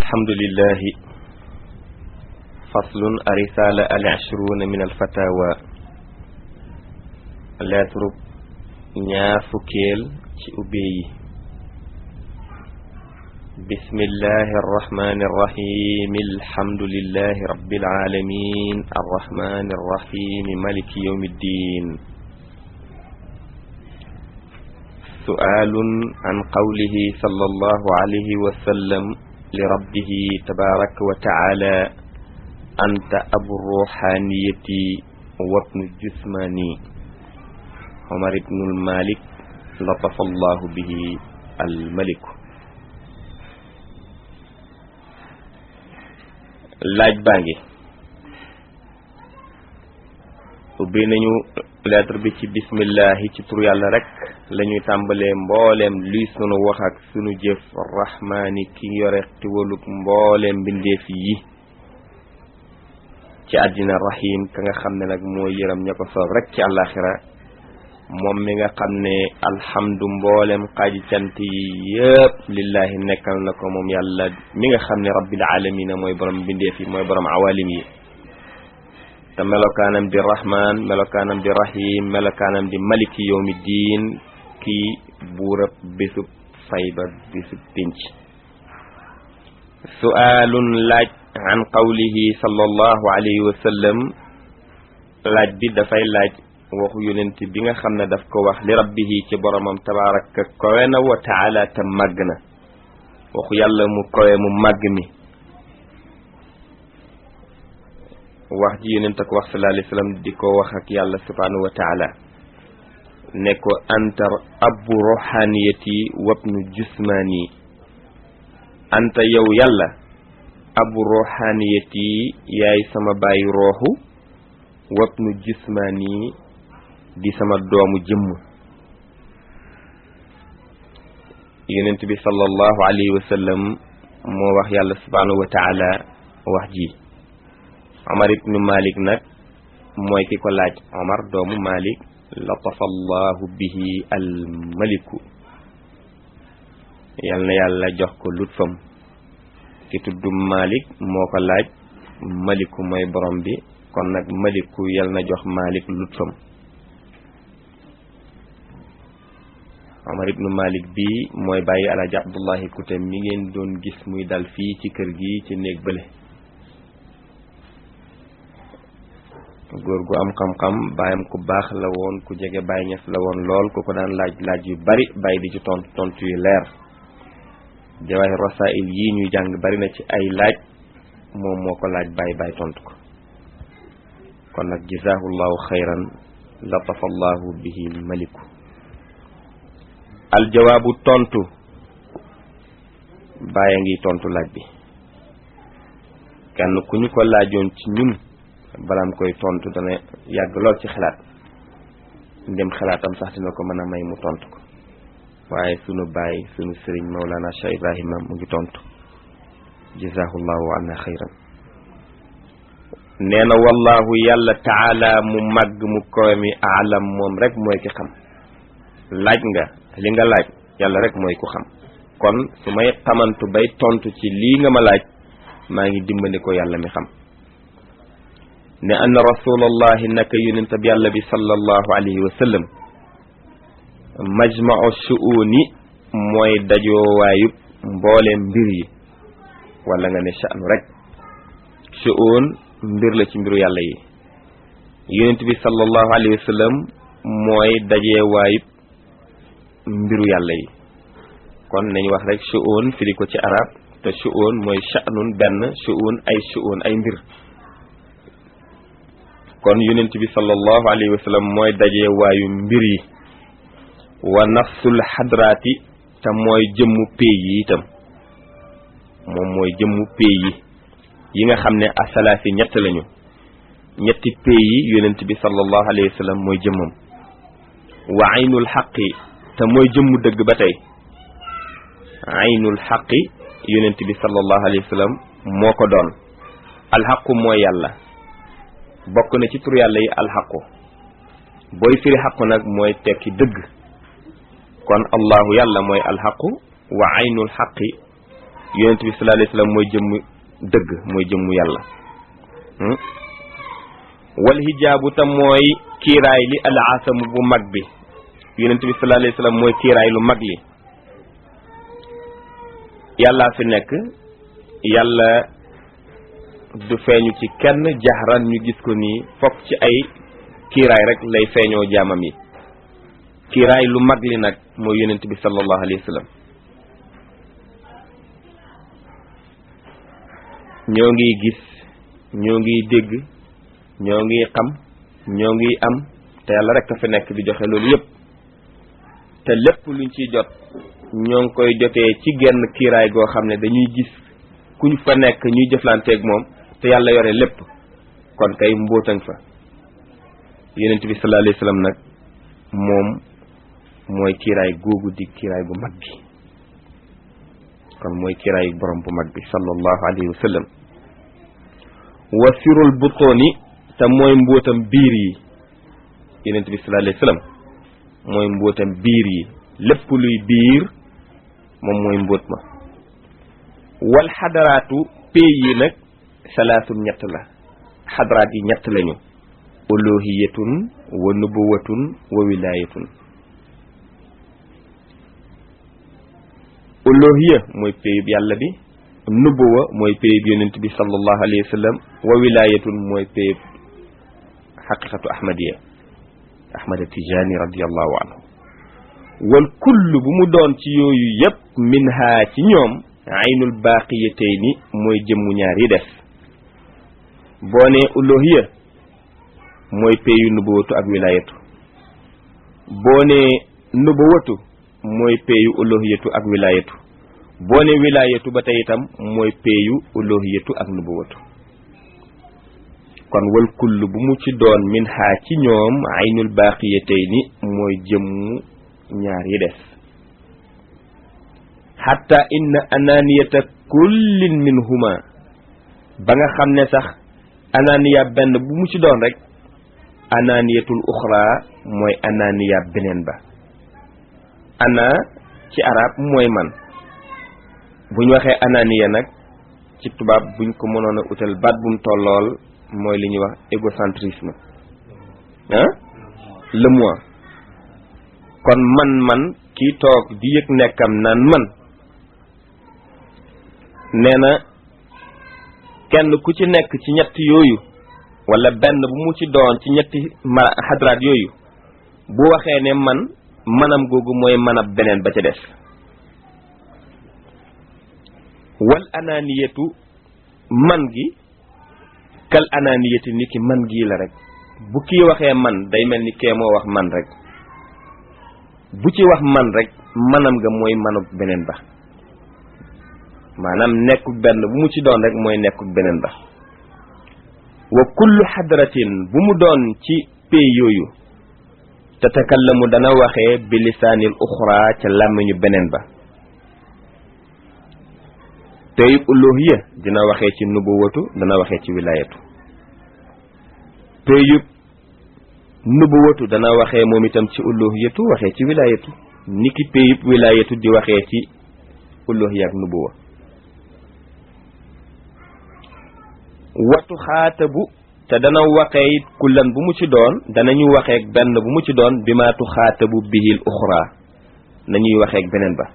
alhamdulillahi faslun arisala al ashruna min al fatawa lettre ñaar fukkeel ci ubbee yi bismillahi arrahmani arrahim alhamdulillahi rabbil alamin arrahmani arrahim maliki yawmi ddin سؤال عن قوله صلى الله عليه وسلم لربه تبارك وتعالى أنت أبو الروحانية وابن الجسماني عمر بن المالك لطف الله به الملك laaj baa ngi ubbi nañu lettre bi ci bismillahi ci tur yàlla rek la ñuy tàmbalee mbooleem luy sunu wax ak sunu jëf rahmaani ki yore tiwalug mbooleem mbindeef yi ci àddina rahim ka nga xam ne nag moo yëram ña ko soob rek ci àllaaxira moom mi nga xam ne alhamdu mbooleem xaaji cant yi yëpp lillahi nekkal na ko moom yàlla mi nga xam ne rabbil alamina mooy borom mbindeef yi mooy borom awalim yi te melokaanam di rahman melokaanam di rahim melokaanam di maliki yawmi diin kii buurab bésub fayba bésub pénc su'aalun laaj an qawlihi sallallahu alayhi wa sallam laaj bi dafay laaj waxu yonent bi nga xam ne daf ko wax li rabbihi ci boromam tabaraka kowe na wa taala te màgg na waxu yàlla mu kowe mu màgg mi wax ji yonent ak wax sallallahu alayhi wa sallam di ko wax ak yàlla subhanahu wa taala ne ko anta abu rohaniyati wabnu jusmani anta yow yàlla abu rohaniyati yaay sama bàyyi rooxu wabnu jusmani di sama doomu jëmm yonent bi sallallahu alayhi wa sallam moo wax yàlla subhanahu wa taala wax ji Omar ibnu Malik nag mooy ki ko laaj Omar doomu Malik latafa allahu bihi almaliku yal na yàlla jox ko lutfam ki tudd Malik moo ko laaj maliku mooy borom bi kon nag maliku yal na jox Malik lutfam Omar ibnu Malik bi mooy bàyyi alaaji Abdullahi Kute mi ngeen doon gis muy dal fii ci kër gi ci néeg bële góor gu am xam-xam baayam ku baax la woon ku jege Baay Ñas la woon lool ku ko daan laaj laaj yu bari bay di ci tontu tontu yu leer jawaahir rasail yii ñuy jàng bari na ci ay laaj moom moo ko laaj Baay Baay tontu ko kon nag jazaahullahu xayran latafa allahu bihi maliku aljawaabu tontu Baay a ngi tontu laaj bi kenn ku ñu ko laajoon ci ñun balaam koy tontu dana yàgg lool ci xalaat ndem xalaatam sax dina ko mën a may mu tontu ko waaye sunu baay sunu sëriñ Mawlana Cheikh Ibrahima mu ngi tontu jazahullahu anna xayran nee na wallahu yàlla taala mu màgg mu kowe mi aalam moom rek mooy ki xam laaj nga li nga laaj yàlla rek mooy ku xam kon su may xamantu bay tontu ci lii nga ma laaj maa ngi dimbali ko yàlla mi xam ne anna rasulallahi naka yonent bi yàlla bi sallallahu alayhi wa sallam majmau shuuni mooy dajoowaayub mbooleem mbir yi wala nga ne sha'nu rek shuun mbir la ci mbiru yàlla yi yonent bi sallallahu alayhi wa sallam mooy dajeewaayub mbiru yàlla yi kon nañu wax rek shuun firi ko ci arab te shuun mooy sha'nun benn shuun ay shuun ay mbir kon yonent bi sallallahu alayhi wa sallam mooy dajee waayu mbir yi wa nafsul xadraati te mooy jëmmu pay yi itam moom mooy jëmmu pay yi yi nga xam ne asalaasi ñett lañu ñetti pay yi yonent bi sallallahu alayhi wa sallam mooy jëmmam wa aynul xaqi te mooy jëmmu dëgg ba tey aynul xaqi yonent bi sallallahu alayhi wa sallam moo ko doon alxaqu mooy yàlla bokk na ci tur yàlla yi alxaqu booy firi xaqu nag mooy tekki dëgg kon allahu yàlla mooy alxaqu wa aynul xaqi yonent bi sallallahu alayhi wasallam mooy jëmm dëgg mooy jëmmu yàlla wal hijaabu tam mooy kiiraay li al asamu bu mag bi yonent bi sallallahu alayhi wasallam mooy kiiraay lu mag li yàllaa fi nekk yàlla du feeñu ci kenn jaxran ñu gis ko nii fokk ci ay kiiraay rek lay feeñoo jaamam yi kiiraay lu mag li nag mooy yonent bi sallallahu alayhi wasallam ñoo ngi gis ñoo ngi dégg ñoo ngi xam ñoo ngi am te yàlla rek a fi nekk di joxe loolu yépp te lépp luñ ciy jot ñoo ngi koy jotee ci genn kiiraay goo xam ne dañuy gis kuñ fa nekk ñuy jëflanteeg moom te yàlla yore lépp kon kay mbóotaŋ fa yonent bi sallallahu alayhi wasallam nag moom mooy kiiraay googu di kiiraay gu mag gi kon mooy kiiraay borom bu mag bi sallallahu alayhi wa sallam wa sirul butooni te mooy mbóotam biir yi yonent bi sallallahu alayhi wa sallam mooy mbóotam biir yi lépp luy biir moom mooy mbóot ma wal xadaraatu pay yi nag salaasun ñett la xadaraat yi ñett lañu uluhiyatun wa nubuwatun wa wilayatun uluhiya mooy péyub yàlla bi nubuwa mooy péyub yonent bi sallallahu alayhi wa sallam wa wilayatun mooy péyub xaqiqatu ahmadiya ahmad tijani radiallahu anhu wal kull bu mu doon ci yooyu yépp minha ci ñoom aynul baqiyatayni mooy jëmmu ñaar yi des boo ne uluhiya mooy péyu nubuwatu ak wilayatu boo ne nubuwatu mooy péyu uluhiyatu ak wilayatu boo ne wilayatu ba tey itam mooy péyu uluhiyatu ak nubuwatu kon wal kull bu mu ci doon min xaa ci ñoom aynul baqiyatayni mooy jëmmu ñaar yi des xatta inna ananiyata kullin minhuma ba nga xam ne sax ananiya benn bu mu ci doon rek ananiyatul uxra mooy ananiya beneen ba ana ci arab mooy man buñ waxee ananiya nag ci tubaab buñ ko mënoon a utal baat bu mu tollool mooy li ñuy wax égocentrisme ah le moi kon man man kii toog di yëg nekkam naan man nee na kenn ku ci nekk ci ñett yooyu wala benn bu mu ci doon ci ñetti ma xadraat yooyu bu waxee ne man manam googu mooy manab beneen ba ca des wal ananiyatu man gi kal ananiyati ni ki man gii la rek bu kii waxee man day mel ni kee moo wax man rek bu ci wax man rek manam nga mooy manub beneen ba maanaam nekkul benn bu mu ci doon rek mooy nekkul beneen ba wa kullu xadratin bu mu doon ci pay yooyu tatakallamu dana waxee bi lisaanil uxra ca làmmiñu beneen ba payub uluhiya dina waxee ci nubuwatu dana waxee ci wilayatu payub nubuwatu dana waxee moom itam ci uluhiyatu waxee ci wilayatu niki payub wilayatu di waxee ci uluhiya ak nubuwa watu xaatabu te dana waxee it kullan bu mu ci doon danañu waxeek benn bu mu ci doon bi maatu xaatabu bihil uxra nañuy waxeek beneen ba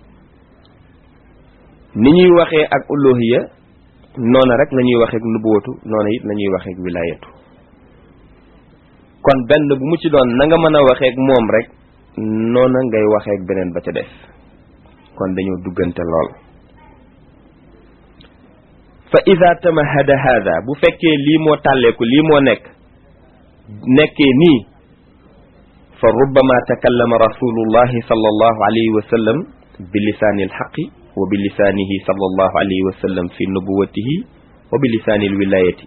ni ñuy waxee ak uluhiya noona rek lañuy waxeek nubuwatu noona it lañuy waxeek wilayatu kon benn bu mu ci doon na nga mën a waxeek moom rek noona ngay waxeek beneen ba ca des kon dañoo duggante lool fa ida tamahada hada bu fekkee lii moo tàlleeku lii moo nekk nekkee nii fa rubbama takallama rasulullahi sallallahu alayhi wa sallam bi lisaani alxaqi wa bi lisaanihi sallallahu alayhi wa sallam fi nubuwatihi wa bi lisaani alwilayati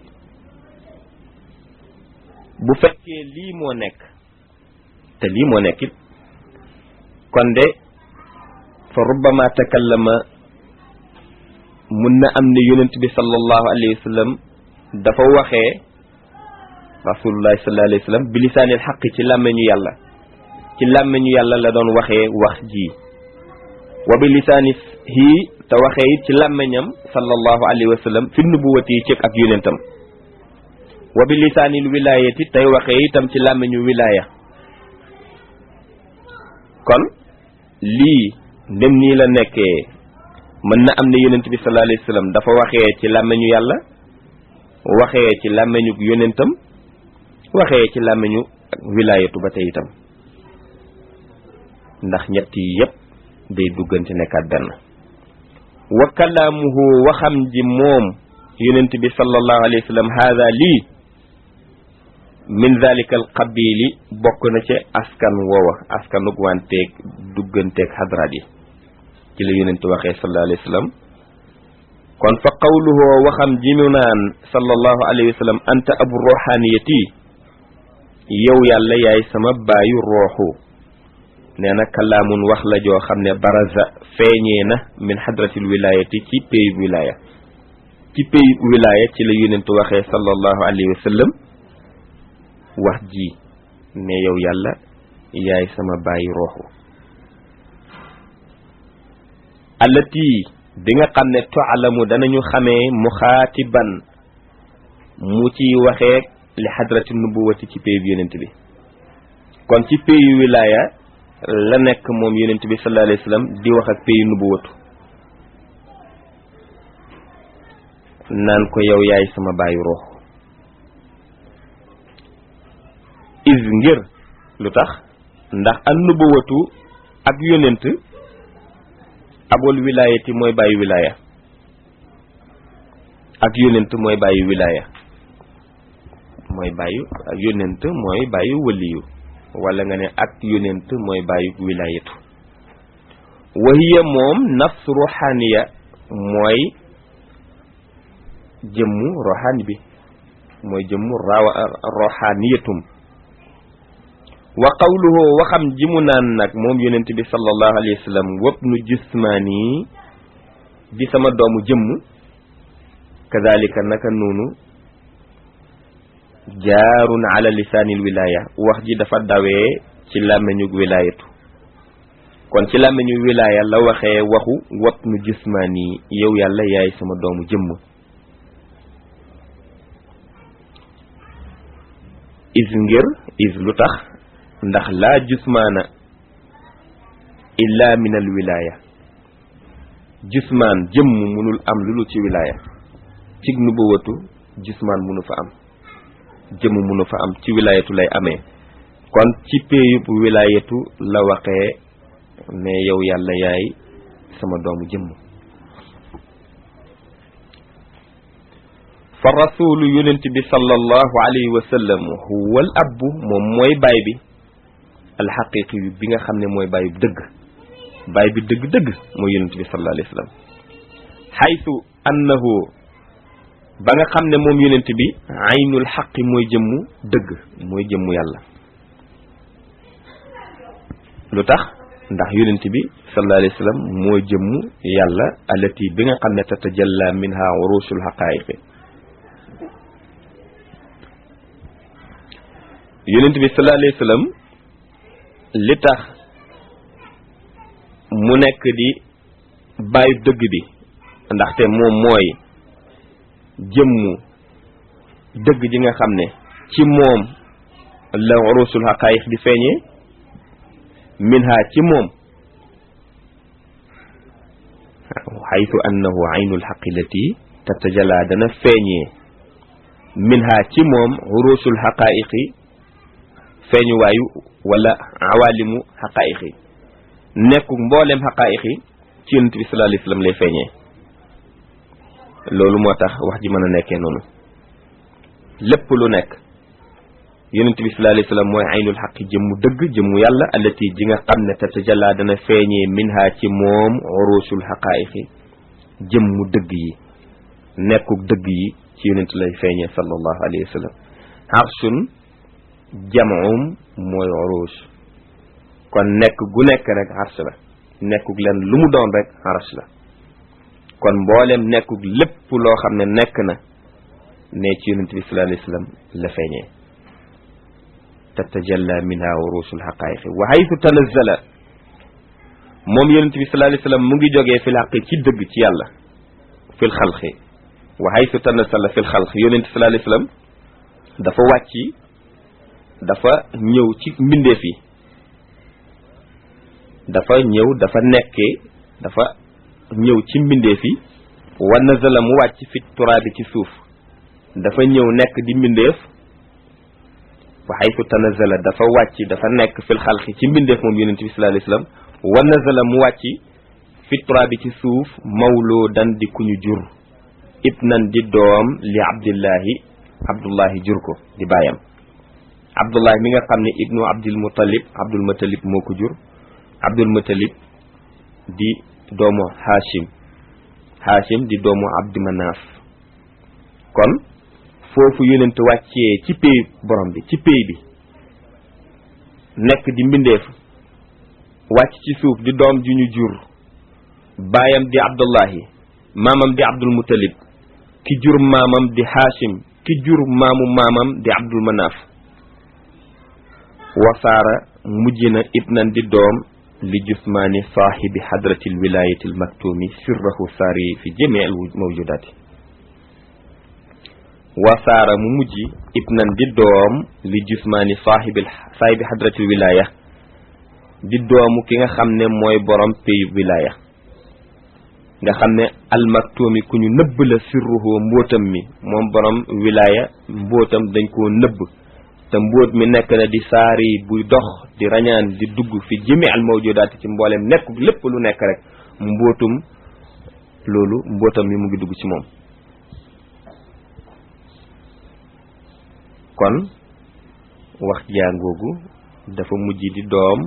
bu fekkee lii moo nekk te lii moo nekk it kon de fa rubbama takallama mun na am ne yonent bi sallallahu alayhi wa sallam dafa waxee rasulullahi sallallahu alayhi wa sallam bi lisaanil xaq ci làmmeñu yàlla ci làmmeñu yàlla la doon waxee wax ji wa bi lisaani hi te waxee it ci làmmeñam sallallahu alayhi wa sallam fi nubuwati yi cëg ak yonentam wa bi lisaanil wilaayati tey waxee itam ci làmmeñu wilaaya kon lii ndem nii la nekkee mën na am ne yonent bi sallallahu alayhi wa sallam dafa waxee ci làmmeñu yàlla waxee ci làmmeñu yonentam waxee ci làmmeñu wilaayatu ba tey itam ndax ñett yi yépp day duggante nekkaat benn wa kalaamuhu waxam ji moom yonent bi sallallahu alayhi wa sallam haada lii min dalika al qabili bokk na ci askan woowa askanug wanteeg dugganteeg hadraat yi ci la yonent waxee sallallahu alayhi wa sallam kon fa qawluhu waxam ji mu naan sallallahu alayhi wa sallam anta abu ruhaniyati yow yàlla yaay sama baayu rooxu nee na kalaamun wax la joo xam ne baraza feeñee na min hadratil wilayati ci pays wilaya ci pays wilaya ci la yonent waxee sallallahu alayhi wa sallam wax ji ne yow yàlla yaay sama bàyyi rooxu allati bi nga xam ne toalamu danañu xamee muxaatiban mu ci waxee li hadrati nubuwati ci pays bi yonent bi kon ci pays wilaya la nekk moom yonent bi sallallahu alayhi wa sallam di wax ak pays nubuwatu naan ko yow yaay sama bàyyi roox is ngir lu tax ndax an nubuwatu ak yonent abul wilayati mooy bàyyi wilaya ak yonent mooy bàyyi wilaya mooy bàyyi yonent mooy bàyyi waliyu wala nga ne ak yonent mooy bàyyi wilayatu wahiya moom nafs ruhaniya mooy jëmmu roxaani bi mooy jëmmu rawa roxaaniyatum wa qawluhu waxam ji mu naan nag moom yonent bi sallallahu alayhi wa sallam wabnu jismaani di sama doomu jëmm kadalika naka noonu jaarun ala lisaanil wilaya wax ji dafa dawee ci làmmeñu wilayatu kon ci làmmeñu wilaya la waxee waxu wabnu jismaani yow yàlla yaay sama doomu jëmm is ngir is lu tax ndax laa jusmaana illa min al wilaya jusmaan jëmm munul am lu ci wilaya cig nubuwatu jusmaan munu fa am jëmm munu fa am ci wilayatu lay amee kon ci péeyub wilayatu la waxee ne yow yàlla yaay sama doomu jëmm fa rasulu yonent bi sallallahu alayhi wa sallam huwa al abbu moom mooy baay bi alxaqiqi yu bi nga xam ne mooy baay bu dëgg baay bi dëgg-dëgg mooy yonent bi sallallahu alayhi wa sallam xaytu annahu ba nga xam ne moom yonent bi aynul xaqi mooy jëmmu dëgg mooy jëmmu yàlla lu tax ndax yonent bi sallallahu alayhi wa sallam mooy jëmmu yàlla alati bi nga xam ne tatajalla minha urusul xaqaayiqi yonent bi sallallahu alayhi wa sallam li tax mu nekk di bàyyi dëgg bi ndaxte moom mooy jëmmu dëgg ji nga xam ne ci moom la urusul xaqaayiq di feeñee minha ci moom xaytu annahu aynul xaqi lati tatajala dana feeñee minha ci moom urusul xaqaayiqi feeñuwaayu wala awaalimu xaqaayiqi nekku mboolem xaqaayiqi ci yonent bi sallallahu alayhi wasallam lay feeñee loolu moo tax wax ji mën a nekkee noonu lépp lu nekk yonent bi sallallahu alayhi wasallam mooy aynul xaqi jëmmu dëgg jëmmu yàlla allati ji nga xam ne tatajalla dana feeñee minha ci moom urusul xaqaayiqi jëmmu dëgg yi nekkuk dëgg yi ci yonent lay feeñee sallallahu alayhi wa sallam arshun jam'um mooy urus kon nekk gu nekk rek arsh la nekkuk leen lu mu doon rek arsh la kon mboolem nekkuk lépp loo xam ne nekk na ne ci yonent bi sallallahu alayhi wa sallam la feeñee tatajalla minha urusul haqaayiqi wa haythu tanazzala moom yonent bi sallallahu alayhi wasallam mu ngi jógee fil xaqi ci dëgg ci yàlla fil xalqi wa haythu tanasala fil xalqi yonent sallallahu alayhi wasallam dafa wàcc dafa ñëw ci mbindeef yi dafa ñëw dafa nekkee dafa ñëw ci mbindeef yi wa nazala mu wàcc fi turaabi ci suuf dafa ñëw nekk di mbindeef wa haythu tanazala dafa wàcc dafa nekk fil xalqi ci mbindeef moom yonent bi sallallahu alayhi wasallam wa nazala mu wàcc fi turaabi ci suuf mawloo dan di ku ñu jur ibnan di doom li abdillahi abdullahi jur ko di bàyyam abdullahi mi nga xam ne ibnu abdul muttalib abdul muttalib moo ko jur abdul muttalib di doomu hashim hashim di doomu abdi manaaf kon foofu yonent wàccee ci pay borom bi ci pay bi nekk di mbindeef wàcc ci suuf di doom ju ñu jur baayam di abdullahi maamam di abdul muttalib ki jur maamam di hashim ki jur maamu maamam di abdul manaaf wasaara mujj na ibnan di doom li jusmaani saaxibi hadratil wilayatil maktumi sirrahu saari fi jamii al mawjudaati wasaara mu mujj ibnan di doom li jusmaani saaxibil saaxibi hadratil wilaya di doomu ki nga xam ne mooy borom pays wilaya nga xam ne almaktumi ku ñu nëbb la sirruhu mbóotam mi moom borom wilaya mbóotam dañ koo nëbb te mbóot mi nekk na di saari buy dox di rañaan di dugg fi jëmi al mawjudaat ci mboolem nekk lépp lu nekk rek mbóotum loolu mbóotam mi mu ngi dugg ci moom kon wax jàngoogu dafa mujj di doom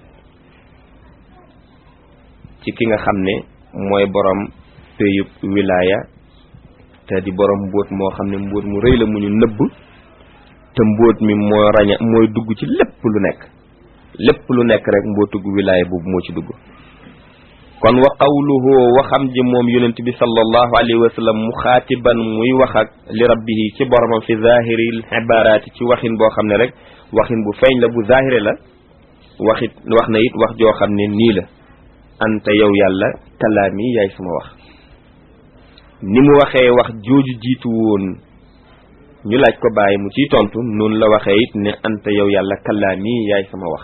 ci ki nga xam ne mooy borom péyub wilaya te di borom mbóot moo xam ne mbóot mu rëy la mu ñu nëbb te mbóot mi moo raña mooy dugg ci lépp lu nekk lépp lu nekk rek mbóotug wilaya boobu moo ci dugg kon wa qawluhu waxam ji moom yonent bi sallallahu alayhi wa sallam mu xaatiban muy wax ak li rabbihi ci boromam fi zahiril ibaraati ci waxin boo xam ne rek waxin bu feeñ la bu zahire la waxit wax na it wax joo xam ne nii la anta yow yàlla kalaami yaay sama wax ni mu waxee wax jooju jiitu woon ñu laaj ko bàyyi mu ciy tontu noonu la waxee it ne anta yow yàlla kalaami yaay sama wax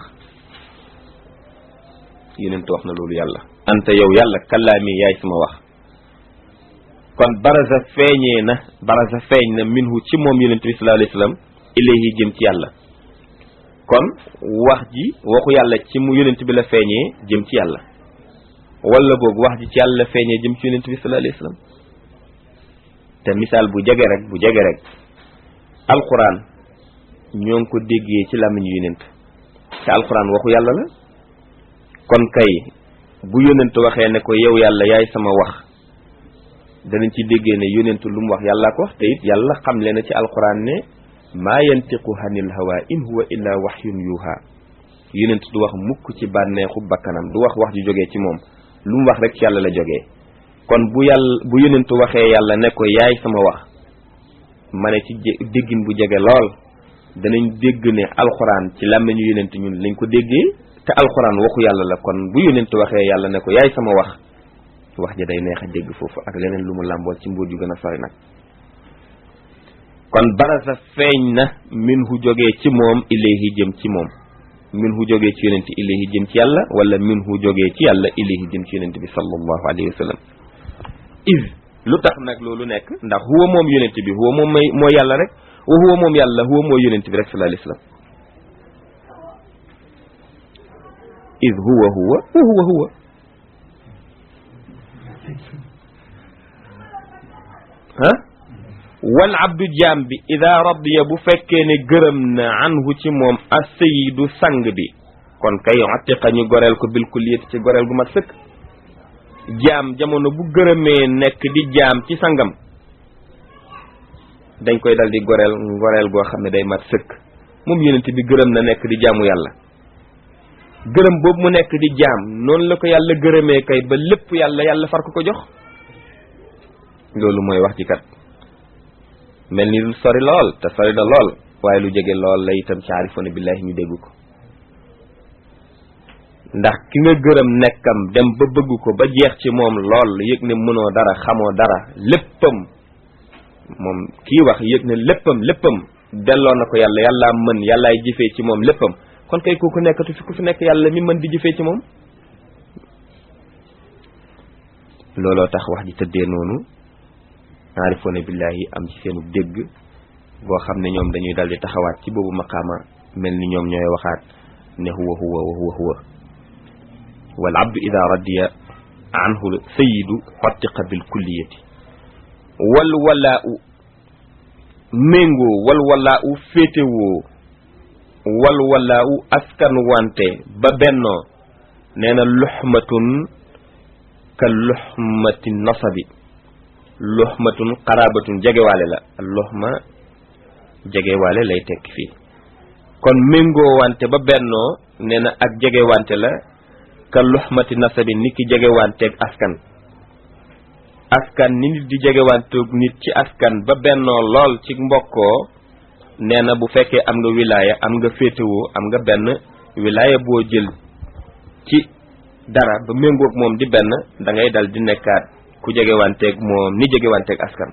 yonent wax na loolu yàlla anta yow yàlla kalaami yaay sama wax kon baraza feeñee na baraza feeñ na minhu ci moom yonent bi sallallahu alayhi wasallam ilayhi jëm ci yàlla kon wax ji waxu yàlla ci mu yonent bi la feeñee jëm ci yàlla wala boog wax ji ci yàlla feeñee jëm ci yonent bi sallallahu alayhi wasallam te misaal bu jege rek bu jege rek alquran ñoo ngi ko déggee ci làmmiñu yonent te alquran waxu yàlla la kon kay bu yonent waxee ne ko yow yàlla yaay sama wax danañ ci déggee ne yonent lu mu wax yàllaa ko wax te it yàlla xam le na ci alquran ne maa yantiqu hanil hawa in huwa illa wahyun yuha yonent du wax mukk ci bànneexu bakkanam du wax wax ju jógee ci moom lu mu wax rek ci yàlla la jógee kon bu yàlla bu yonent waxee yàlla ne ko yaay sama wax ma ne ci déggin bu jege lool danañ dégg ne alxuraan ci làmmiñu yonent ñun lañ ko déggee te alxuraan waxu yàlla la kon bu yonent waxee yàlla ne ko yaay sama wax wax ja day neex a dégg foofu ak leneen lu mu làmbool ci mbóot yu gën a sori nag kon barasa feeñ na min hu jógee ci moom ilayhi jëm ci moom min hu jógee ci yonent ilayhi jëm ci yàlla wala min hu jógee ci yàlla ilayhi jëm ci yonent bi sallallahu alayhi wa sallam is lu tax nag loolu nekk ndax huwa moom yonent bi huwa moom mooy mooy yàlla rek wa huwa moom yàlla huwa mooy yonent bi rek sallallahu alayhi wa sallam is huwa huwa wa huwa huwa ah wal abdu jaam bi ida radiya bu fekkee ne gërëm na anhu ci moom as-sayyidu sang bi kon kay atiqa ñu goreel ko bil kulliyati ci goreel gu mat sëkk jaam jamono bu gërëmee nekk di jaam ci sangam dañ koy dal di goreel goreel goo xam ne day mat sëkk moom yonent bi gërëm na nekk di jaamu yàlla gërëm boobu mu nekk di jaam noonu la ko yàlla gërëmee kay ba lépp yàlla yàlla far ko ko jox loolu mooy wax ci kat mel ni lu sori lool te sori na lool waaye lu jege lool la itam ci aarifoona billaahi ñu dégg ko ndax ki nga gërëm nekkam dem ba bëgg ko ba jeex ci moom lool yëg ne mënoo dara xamoo dara léppam moom kii wax yëg ne léppam léppam delloo na ko yàlla yàllaa mën yàllaay jëfee ci moom léppam kon kay kooku nekkatu fi ku fi nekk yàlla mi mën di jëfee ci moom looloo tax wax ji tëddee noonu aarifoona billaahi am ci seenu dégg boo xam ne ñoom dañuy dal di taxawaat ci boobu maqaama mel ni ñoom ñooy waxaat ne huwa huwa wa huwa huwa wal abdu ida radiya anhu sayidu xottiqa bil kulliyati wal walaa u méngoo wal walaa u féetewoo wal walaa u askan wante ba bennoo nee na luxmatun ka luxmati nasabi luxmatun xaraabatun jegewaale la luxma jegewaale lay tekki fii kon méngoo wante ba bennoo nee na ak jegewante la ka luxmati nasabi nit ki jegewanteeg askan askan ni nit di jegewanteeg nit ci askan ba bennoo lool ci mbokkoo nee na bu fekkee am nga wilaaya am nga féetewoo am nga benn wilaaya boo jël ci dara ba méngoog moom di benn da ngay dal di nekkaat ku jegewanteeg moom ni jegewanteeg askan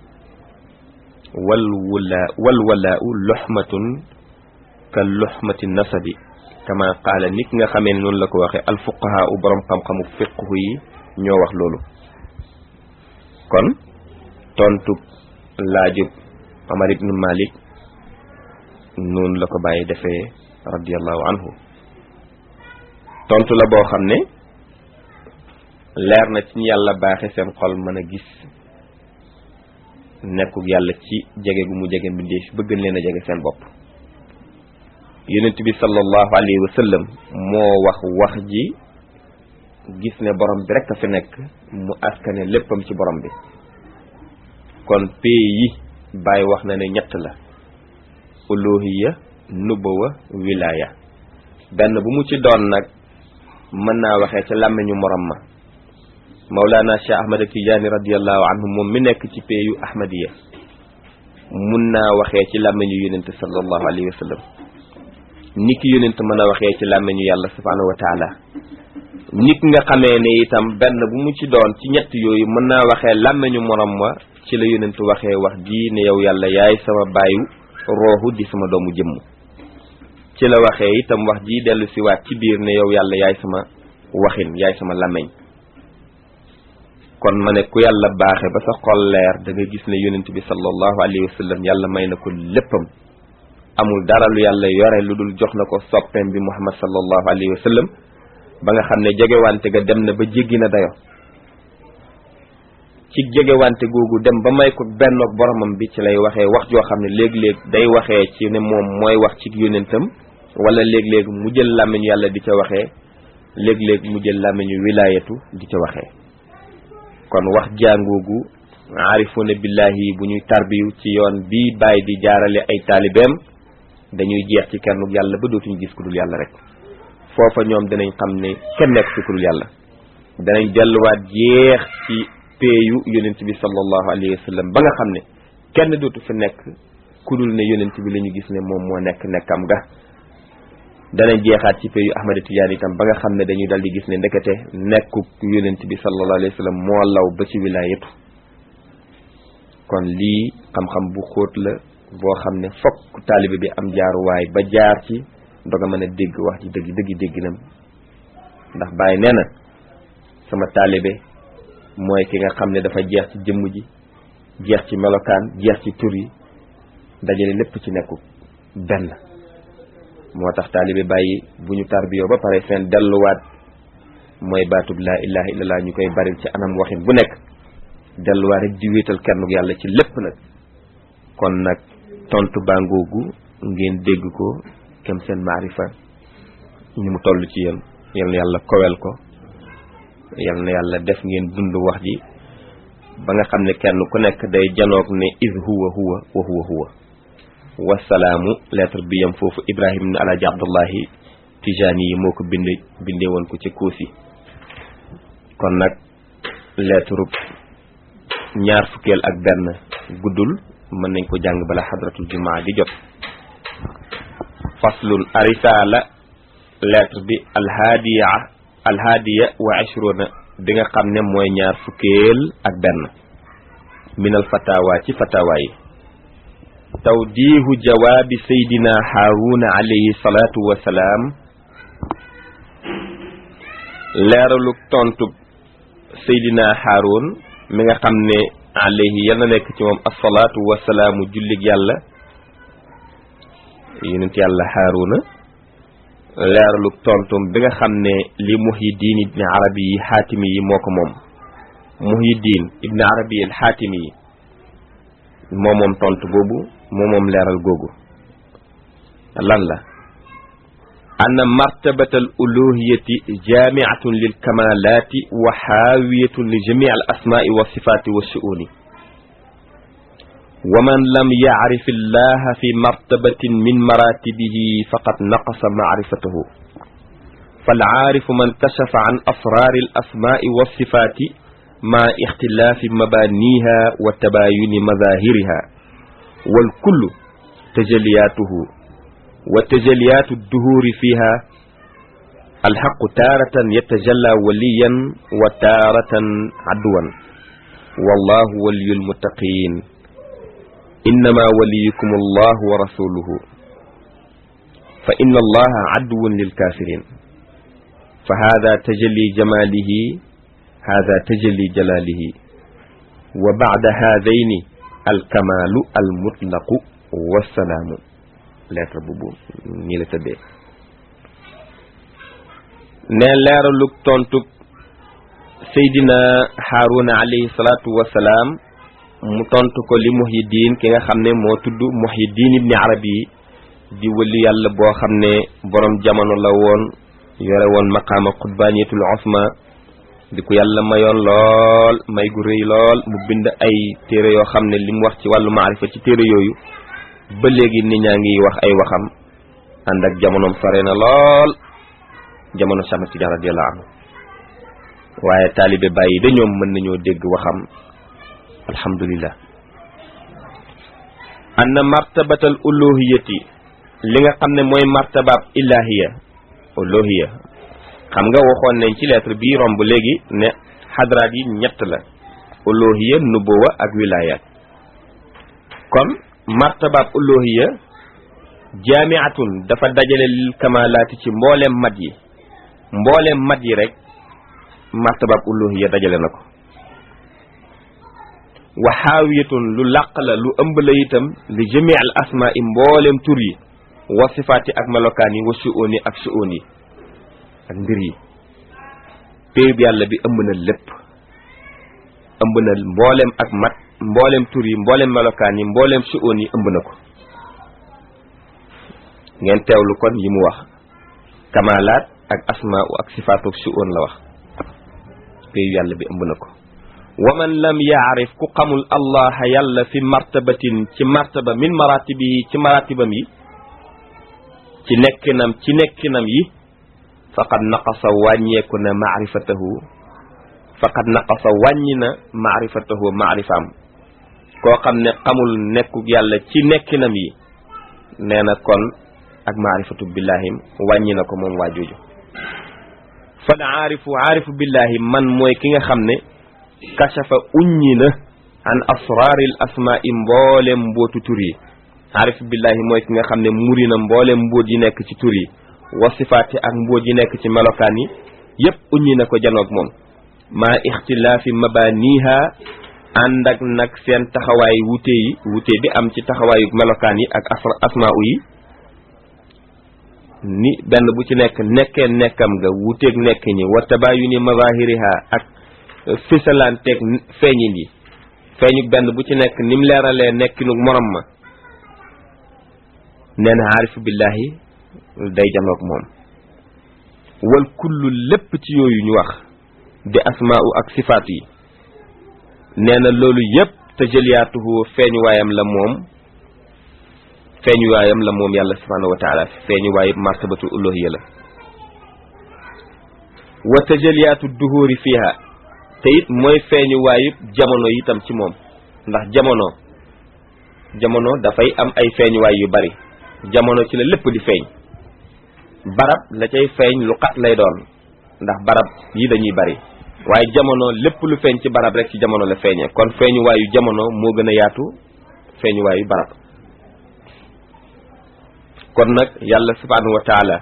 wal wala wal walaa u luxmatun ka luxmati nasabi kama qaala nit nga xamee ne noonu la ko waxee alfuqahaa u borom xam-xamu fiqhu yi ñoo wax loolu kon tontu laajub Omar ibn Malik noonu la ko bàyyi defee radiallahu anhu tontu la boo xam ne leer na ci ñu yàlla baaxe seen xol mën a gis nekkug yàlla ci jege gu mu jege mbindeef bëgg leen a jege seen bopp yonent bi sallallahu alayhi wa sallam moo wax wax ji gis ne borom bi rek a fi nekk mu askane léppam ci borom bi kon pay yi bàyyi wax na ne ñett la uluhiya nubuwa wilaya benn bu mu ci doon nag mën naa waxee ca làmmiñu morom ma Mawlana Cheikh Ahmad Tidiane radiallahu anhu moom mi nekk ci payu ahmadiya mun naa waxee ci làmmiñu yonent sallallahu alayhi wa sallam ni ki yonent mën a waxee ci làmmiñu yàlla subhanahu wa taala nit nga xamee ne itam benn bu mu ci doon ci ñett yooyu mën naa waxee làmmiñu morom wa ci la yonent waxee wax ji ne yow yàlla yaay sama baayu rooxu di sama doomu jëmm ci la waxee itam wax ji dellu si waat ci biir ne yow yàlla yaay sama waxin yaay sama làmmiñ kon ma ne ku yàlla baaxe ba sa xol leer da nga gis ne yonent bi sallallahu alayhi wa sallam yàlla may na ko léppam amul dara lu yàlla yore lu dul jox na ko soppeem bi muhammad sallallahu alayhi wa sallam ba nga xam ne jegewante ga dem na ba jéggi na dayo ci jegewante googu dem ba may ko bennoog boromam bi ci lay waxee wax joo xam ne léeg-léeg day waxee ci ne moom mooy wax ci yonentam wala léeg-léeg mu jël làmmiñu yàlla di ca waxee léeg-léeg mu jël làmmiñu wilaayatu di ca waxee kon wax jàngoogu aarifuna billahi bu ñuy tarbiyu ci yoon bii bàyyi di jaarale ay taalibeem dañuy jeex ci kennuk yàlla ba dootuñu gis ku dul yàlla rek foofa ñoom dinañ xam ne kenn nekk fi ku dul yàlla danañ delluwaat jeex ci peeyu yonent bi sallallahu alayhi wa sallam ba nga xam ne kenn dootu fi nekk ku dul ne yonent bi la ñu gis ne moom moo nekk nekkam ga danañ jeexaat ci peeyu Ahmad Tidiane itam ba nga xam ne dañuy dal di gis ne ndekete nekkuk yonent bi sallallahu alayhi wa sallam moo law ba ci wilaayatu kon lii xam-xam bu xóot la boo xam ne fokk taalibe bi am jaaruwaay ba jaar ci doga mën a dégg wax ci dëgg dëgg dégginam ndax Baay nee na sama taalibe mooy ki nga xam ne dafa jeex ci jëmm ji jeex ci melokaan jeex ci tur yi dajale lépp ci nekku benn moo tax taalibe bàyyi bu ñu tarbiyoo ba pare seen delluwaat mooy baatub laa ilaha illallah ñu koy bari ci anam waxin bu nekk delluwaat rek di wéetal kennuk yàlla ci lépp nag kon nag tontu bangoogu ngeen dégg ko kem seen maarifa ñu mu toll ci yéen yal na yàlla kowel ko yal na yàlla def ngeen dund wax ji ba nga xam ne kenn ku nekk day janoog ne is huwa huwa wa huwa huwa wasalaamu lettre bi yam foofu ibrahim ne alaaji abdullahi tijaani yi moo ko bind bindee woon ko ci kuusi kon nag lettre ñaar fukkeel ak benn guddul mën nañ ko jàng bala xadratul jumaa di jot faslun arisala lettre bi alhaadiya alhaadiya wa ashruna bi nga xam ne mooy ñaar fukkeel ak benn minal fatawa ci fatawa yi tawdiihu jawaabi saydina haaruna alayhi salaatu wasalaam leeraluk tontu saydina haarun mi nga xam ne alayhi yal na nekk ci moom asalaatu wasalaamu jullig yàlla yonent yàlla haaruna leeraluk tontum bi nga xam ne li muhyiddin ibni arabi yi xaatimi yi moo ko moom muhyiddin ibni arabi al xaatimi yi moo moom tontu boobu moo moom leeral googu lan la anna martabata al uluhiyati jaamiatun lil kamalati wa xaawiyatun li jamii al asmaai wa sifaati wa shuuni wa man lam yacrif illaha fi martabatin min maratibihi faqad naqasa macrifatahu falcaarifu man kashafa can asraari al asmaai wa sifaati ma ixtilaafi mabaaniha wa tabaayuni mazahiriha walkullu tajaliyaatuhu wa tajaliyaatu duhuuri fiha alxaqu taaratan yatajalla waliyan wa taaratan adwan wallahu waliyu lmuttaqin innama waliyukum allah wa rasuluhu fa inna allaha aduwun lilkafirin fa hada tajalli jamalihi hada tajalli jalalihi wa bacda haadayni alkamaalu almutlaqu wassalaamu lettre boobu nii la tëddee ne leeralug tontug Seydina Haaruna alayhi salaatu wassalaam mu tontu ko li Muhyiddin ki nga xam ne moo tudd Muhyiddin ibni Arabi di wëli yàlla boo xam ne borom jamono la woon yore woon maqaama xutbaaniyatul osma di ko yàlla mayoon lool may gu rëy lool mu bind ay téere yoo xam ne li mu wax ci wàllu maarifa ci téere yooyu ba léegi nit ñaa ngi wax ay waxam ànd ak jamonoom sore na lool jamono Cheikh Tidiane radiyallahu anhu waaye taalibe bàyyi da ñoom mën nañoo dégg waxam alhamdulillah anna martabatal uluhiyati li nga xam ne mooy martabaab ilahiya uluhiya xam nga waxoon nañ ci lettre bii romb léegi ne xadraat yi ñett la uluhiya nubuwa ak wilayat kon martabaab uluhiya jaamiatun dafa dajale lil kamalaati ci mbooleem mat yi mbooleem mat yi rek martabaab uluhiya dajale na ko wa xaawiyatun lu làq la lu ëmb la itam li jamii al asmaa i mbooleem tur yi wa sifaati ak melokaan yi wa su'oon yi ak su'oon yi ak mbir yi péyub yàlla bi ëmb na lépp ëmb na mbooleem ak mat mbooleem tur yi mbooleem melokaan yi mbooleem su'oon yi ëmb na ko ngeen teewlu kon yi mu wax kamalaat ak asmaa ak sifaatu ak su'oon la wax péyub yàlla bi ëmb na ko wa man lam yaarif ku xamul allah yàlla fi martabatin ci martaba min maratibihi ci maratibam yi ci nekkinam ci nekkinam yi faqad naqasa wàññeeku na maarifatahu faqad naqasa wàññi na maarifatahu maarifaam koo xam ne xamul nekku yàlla ci nekkinam yi nee na kon ak maarifatu billahim wàññi na ko moom waa jooju fal aarifu aarifu billahi man mooy ki nga xam ne kashafa uññi na an asraaril asmaai mboolem mbootu tur yi aarif billahi mooy ki nga xam ne muri na mboolem mbóot yi nekk ci tur yi wa sifaati ak mbóot yi nekk ci melokaan yi yépp uññi na ko janoog moom maa ixtilaafi mabaniha ànd ak nag seen taxawaay wute yi wute bi am ci taxawaayu melokaan yi ak asmaa yi ni benn bu ci nekk nekkee nekkam nga wuteeg nekk ñi wa tabayuni mazahiriha ak fisalanteeg feeñin yi feeñu benn bu ci nekk ni mu leeralee nekkinu morom ma nee na aarifu billahi day janoog moom wal kullu lépp ci yooyu ñu wax di asmaa'u ak sifaat yi nee na loolu yépp tajaliyaatuhu feeñu waayam la moom feeñu waayam la moom yàlla subhanahu wa taala feeñu waayu martabatu uluhiyya la wa tajaliyaatu duhuri fiha te it mooy feeñu waayu jamono itam ci moom ndax jamono jamono dafay am ay feeñuwaay yu bari jamono ci la lépp di feeñ barab la cay feeñ lu xat lay doon ndax barab yi dañuy bari waaye jamono lépp lu feeñ ci barab rek ci jamono la feeñee kon feeñuwaayu jamono moo gën a yaatu feeñuwaayu barab kon nag yàlla subhanahu wa taala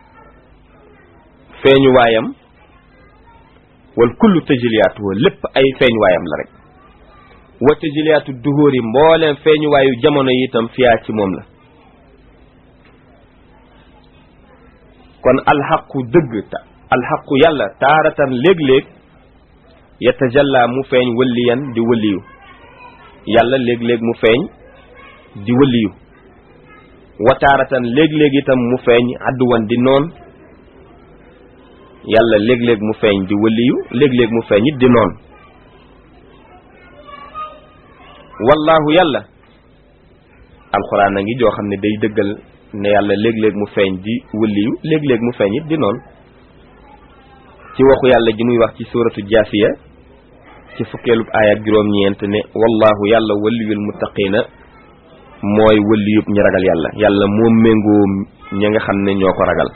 feeñuwaayam wal kullu tajiliyaatu wa lépp ay feeñuwaayam la rek wa tajiliyaatu duhóor yi mbooleem feeñuwaayu jamono yi itam fiyaa ci moom la kon alxaqu dëgg ta alxaqu yàlla taaratan léeg-léeg yatajalla mu feeñ wëliyan di wëliyu yàlla léeg-léeg mu feeñ di wëliyu wa taaratan léeg-léeg itam mu feeñ adduwan di noon yàlla léeg-léeg mu feeñ di wëliyu léeg-léeg mu feeñ it di noon wallahu yàlla alxuraan a ngi joo xam ne day dëggal ne yàlla léeg-léeg mu feeñ di wëliyu léeg-léeg mu feeñ it di noon ci waxu yàlla ji muy wax ci suuratu jaasiya ci fukkeelub aaya ak juróom-ñeent ne wallahu yàlla waliyul muttaqina mooy waliyub ñi ragal yàlla yàlla moo méngoo ñi nga xam ne ñoo ko ragal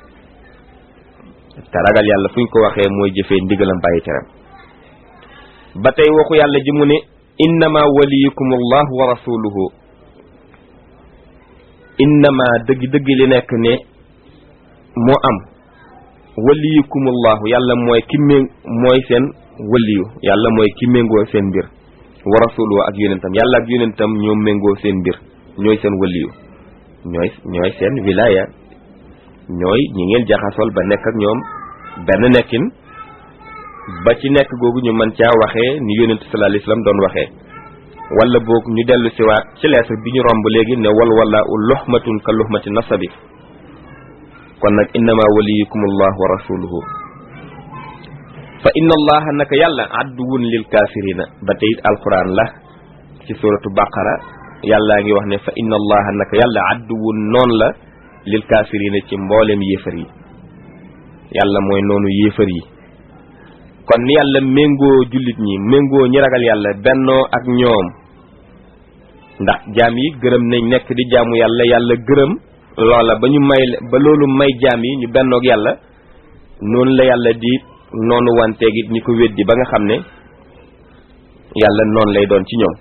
te ragal yàlla fu ñu ko waxee mooy jëfee ndigalam bàyyi teram ba tey waxu yàlla ji mu ne innama waliyukum allahu wa rasuluhu innama dëgg-dëgg li nekk ne moo am waliyukum allahu yàlla mooy ki mé mooy seen waliyu yàlla mooy ki méngoo seen mbir wa rasuluhu ak yonentam yàlla ak yonentam ñoo méngoo seen mbir ñooy seen waliyu ñooy ñooy seen wilaya ñooy ñi ngeen jaxasool ba nekk ak ñoom benn nekkin ba ci nekk googu ñu mën caa waxee ni yonent sallallahu alayhi wasallam doon waxee wala boog ñu dellu siwaat ci lettre bi ñu romb léegi ne wal wala u luhmatun ka luhmati nasabi kon nag innama waliyukum allah wa rasuluhu fa inna allaha naka yàlla adduwun lil kaafirina ba tey it alquran la ci suratu baqara yàllaa ngi wax ne fa inna allaha naka yàlla adduwun noon la lil kaafirina ci mboolem yéefar yi yàlla mooy noonu yéefar yi kon ni yàlla méngoo jullit ñi méngoo ñi ragal yàlla bennoo ak ñoom ndax jaam yi gërëm nañ nekk di jaamu yàlla yàlla gërëm loola ba ñu may ba loolu may jaam yi ñu bennoog yàlla noonu la yàlla di noonu wanteeg it ñi ko weddi ba nga xam ne yàlla noonu lay doon ci ñoom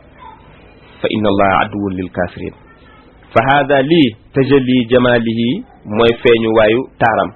fa inna allaha aduwwun lil kafirin fa hada lii tajalli jamalihi mooy feeñu waayu taaram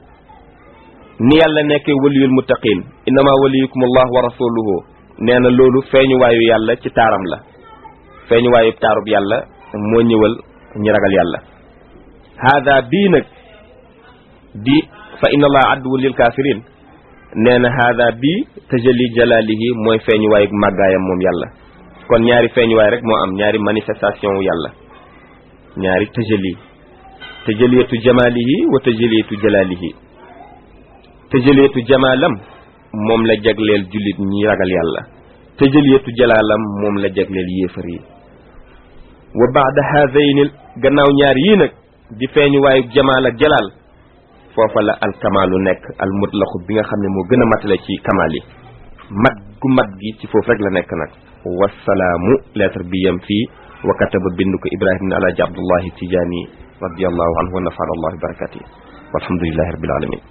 ni yàlla nekkee waliyul muttaqin innama waliyukum allah wa rasuluhu nee na loolu feeñu waayu yàlla ci taaram la feeñu waayu taarub yàlla moo ñëwal ñi ragal yàlla hada bii nag di fa inna allah aduwwun lil kafirin nee na hada bii tajalli jalalihi mooy feeñu waayu màggaayam moom yàlla kon ñaari feeñuwaay rek moo am ñaari manifestation wu yàlla ñaari tëjali tëjaliyatu jamalihi wa tëjaliyatu jalalihi tëjaliyatu jamalam moom la jagleel jullit ñi ragal yàlla tëjaliyatu jalalam moom la jagleel yéefar yi wa baada haadayni gannaaw ñaar yii nag di feeñuwaayu jamaal ak jalaal foofa la alkamaalu nekk al mutlaqu bi nga xam ne moo gën a matale ci kamaal yi mat gu mat gi ci foofu rek la nekk nag wasalaamu lettre bi yem fii wa kataba bind ko ibrahim ne alaaji abdullahi tijaani radiallahu anhu wa nafana allah bi barakati walhamdulilahi rabbil alamin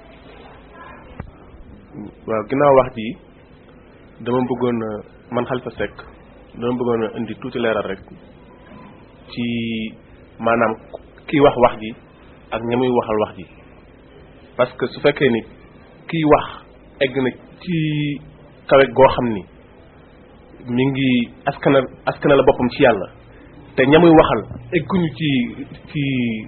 waaw ginnaaw wax ji dama bëggoon man Xalifa Seck dama bëggoon a indi tuuti leeral rek ci maanaam kiy wax wax ji ak ña muy waxal wax ji parce que su fekkee ni kiy wax egg na ci kawe goo xam ni mi ngi askana askana la boppam ci yàlla te ñamuy waxal egguñu ci ci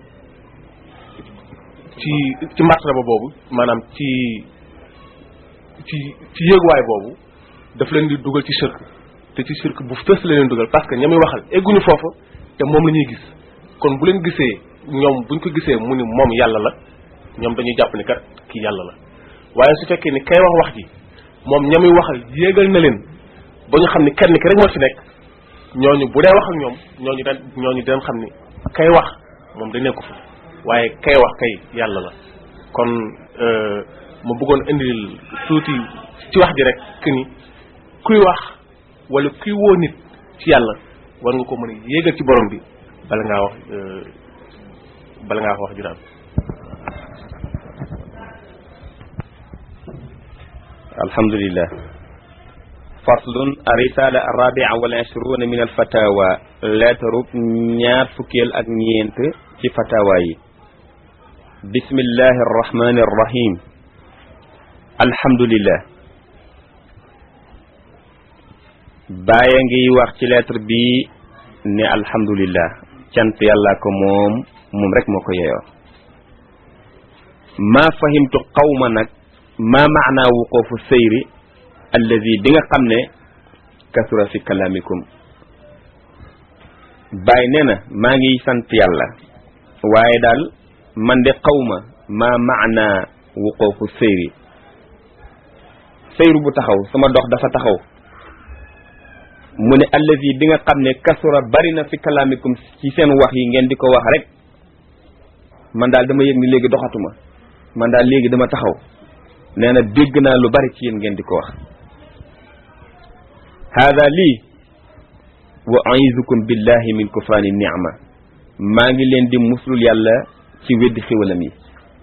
ci ci martaba boobu maanaam ci ci ci yéeguwaay boobu daf leen di dugal ci shirk te ci shirk bu fës la leen dugal parce que ñamuy waxal egguñu foofu te moom la ñuy gis kon bu leen gisee ñoom buñ ko gisee mu ni moom yàlla la ñoom dañuy jàpp ni kat kii yàlla la waaye su fekkee ni kay wax wax ji moom ñamuy waxal yéegal na leen ba ñu xam ni kenn ki rek moo ci nekk ñooñu bu dee wax ak ñoom ñooñu dañ ñooñu dañ xam ni kay wax moom da nekku fa waaye kay wax kay yàlla la kon ma bëggoon indil tuuti ci wax ji rek que ni kuy wax wala kuy woo nit ci yàlla war nga ko mën a yéegal ci borom bi bala ngaa wax bala ngaa wax wax ju daal alhamdulillah faslun risala arabia wal ishruna min al fatawa lettre ñaar fukkeel ak ñeent ci fatawa yi bismillahi arrahmani arrahim alhamdulillah bàyyi ngi wax ci lettre bi ne alhamdulillah cant yàlla ko moom moom rek moo ko yeyoo maa fahimtu qawma nag maa maanaa wuqoofu seyri alladi bi nga xam ne kasura fi kalaamikum bàyyi nee na maa ngi sant yàlla waaye daal man de qawma maa maanaa wuqoofu seyri seyru bu taxaw sama dox dafa taxaw mu ne alladi bi nga xam ne kasura bari na fi kalaamikum ci seen wax yi ngeen di ko wax rek man daal dama yëg ni léegi doxatuma man daal léegi dama taxaw nee na dégg naa lu bari ci yéen ngeen di ko wax haada lii wa aizukum billahi min kufraani ni'ma maa ngi leen di muslul yàlla ci weddi xiwalam yi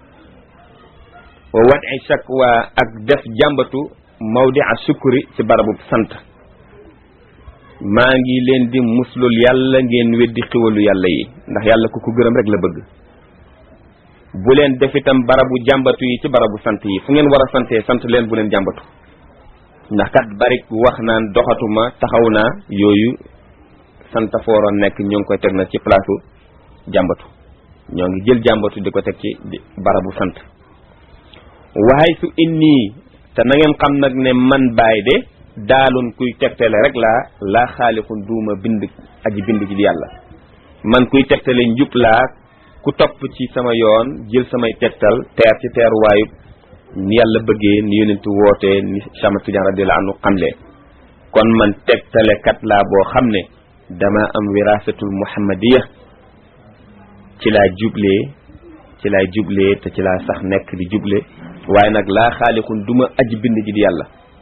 wa wadi shakwa ak def jàmbatu mawdi a sukuri ci barabu sant maa ngi leen di muslul yàlla ngeen weddi xiwalu yàlla yi ndax yàlla ku ko gërëm rek la bëgg bu leen def itam barabu jàmbatu yi ci barabu sant yi fu ngeen war a santee sant leen bu leen jàmbatu ndax kat bari wax naan doxatuma taxaw naa yooyu sant fa waroon nekk ñoo ngi koy teg na ci place jàmbatu ñoo ngi jël jàmbatu di ko teg ci barabu sant waaye su inni te na ngeen xam nag ne man baay de daalun kuy tegtale rek laa laa xaalixun duuma bind aji bind ji di yàlla man kuy tegtale njub laa ku topp ci sama yoon jël samay tegtal teer ci teeruwaayub ni yàlla bëggee ni yonentu wootee ni Chama Tidiane radiyallahu anhu xamle kon man tegtalekat laa boo xam ne dama am wirasatul muhammadiya ci laa jublee ci laa jublee te ci laa sax nekk di juble waaye nag laa xaalixun duma aji bind ji di yàlla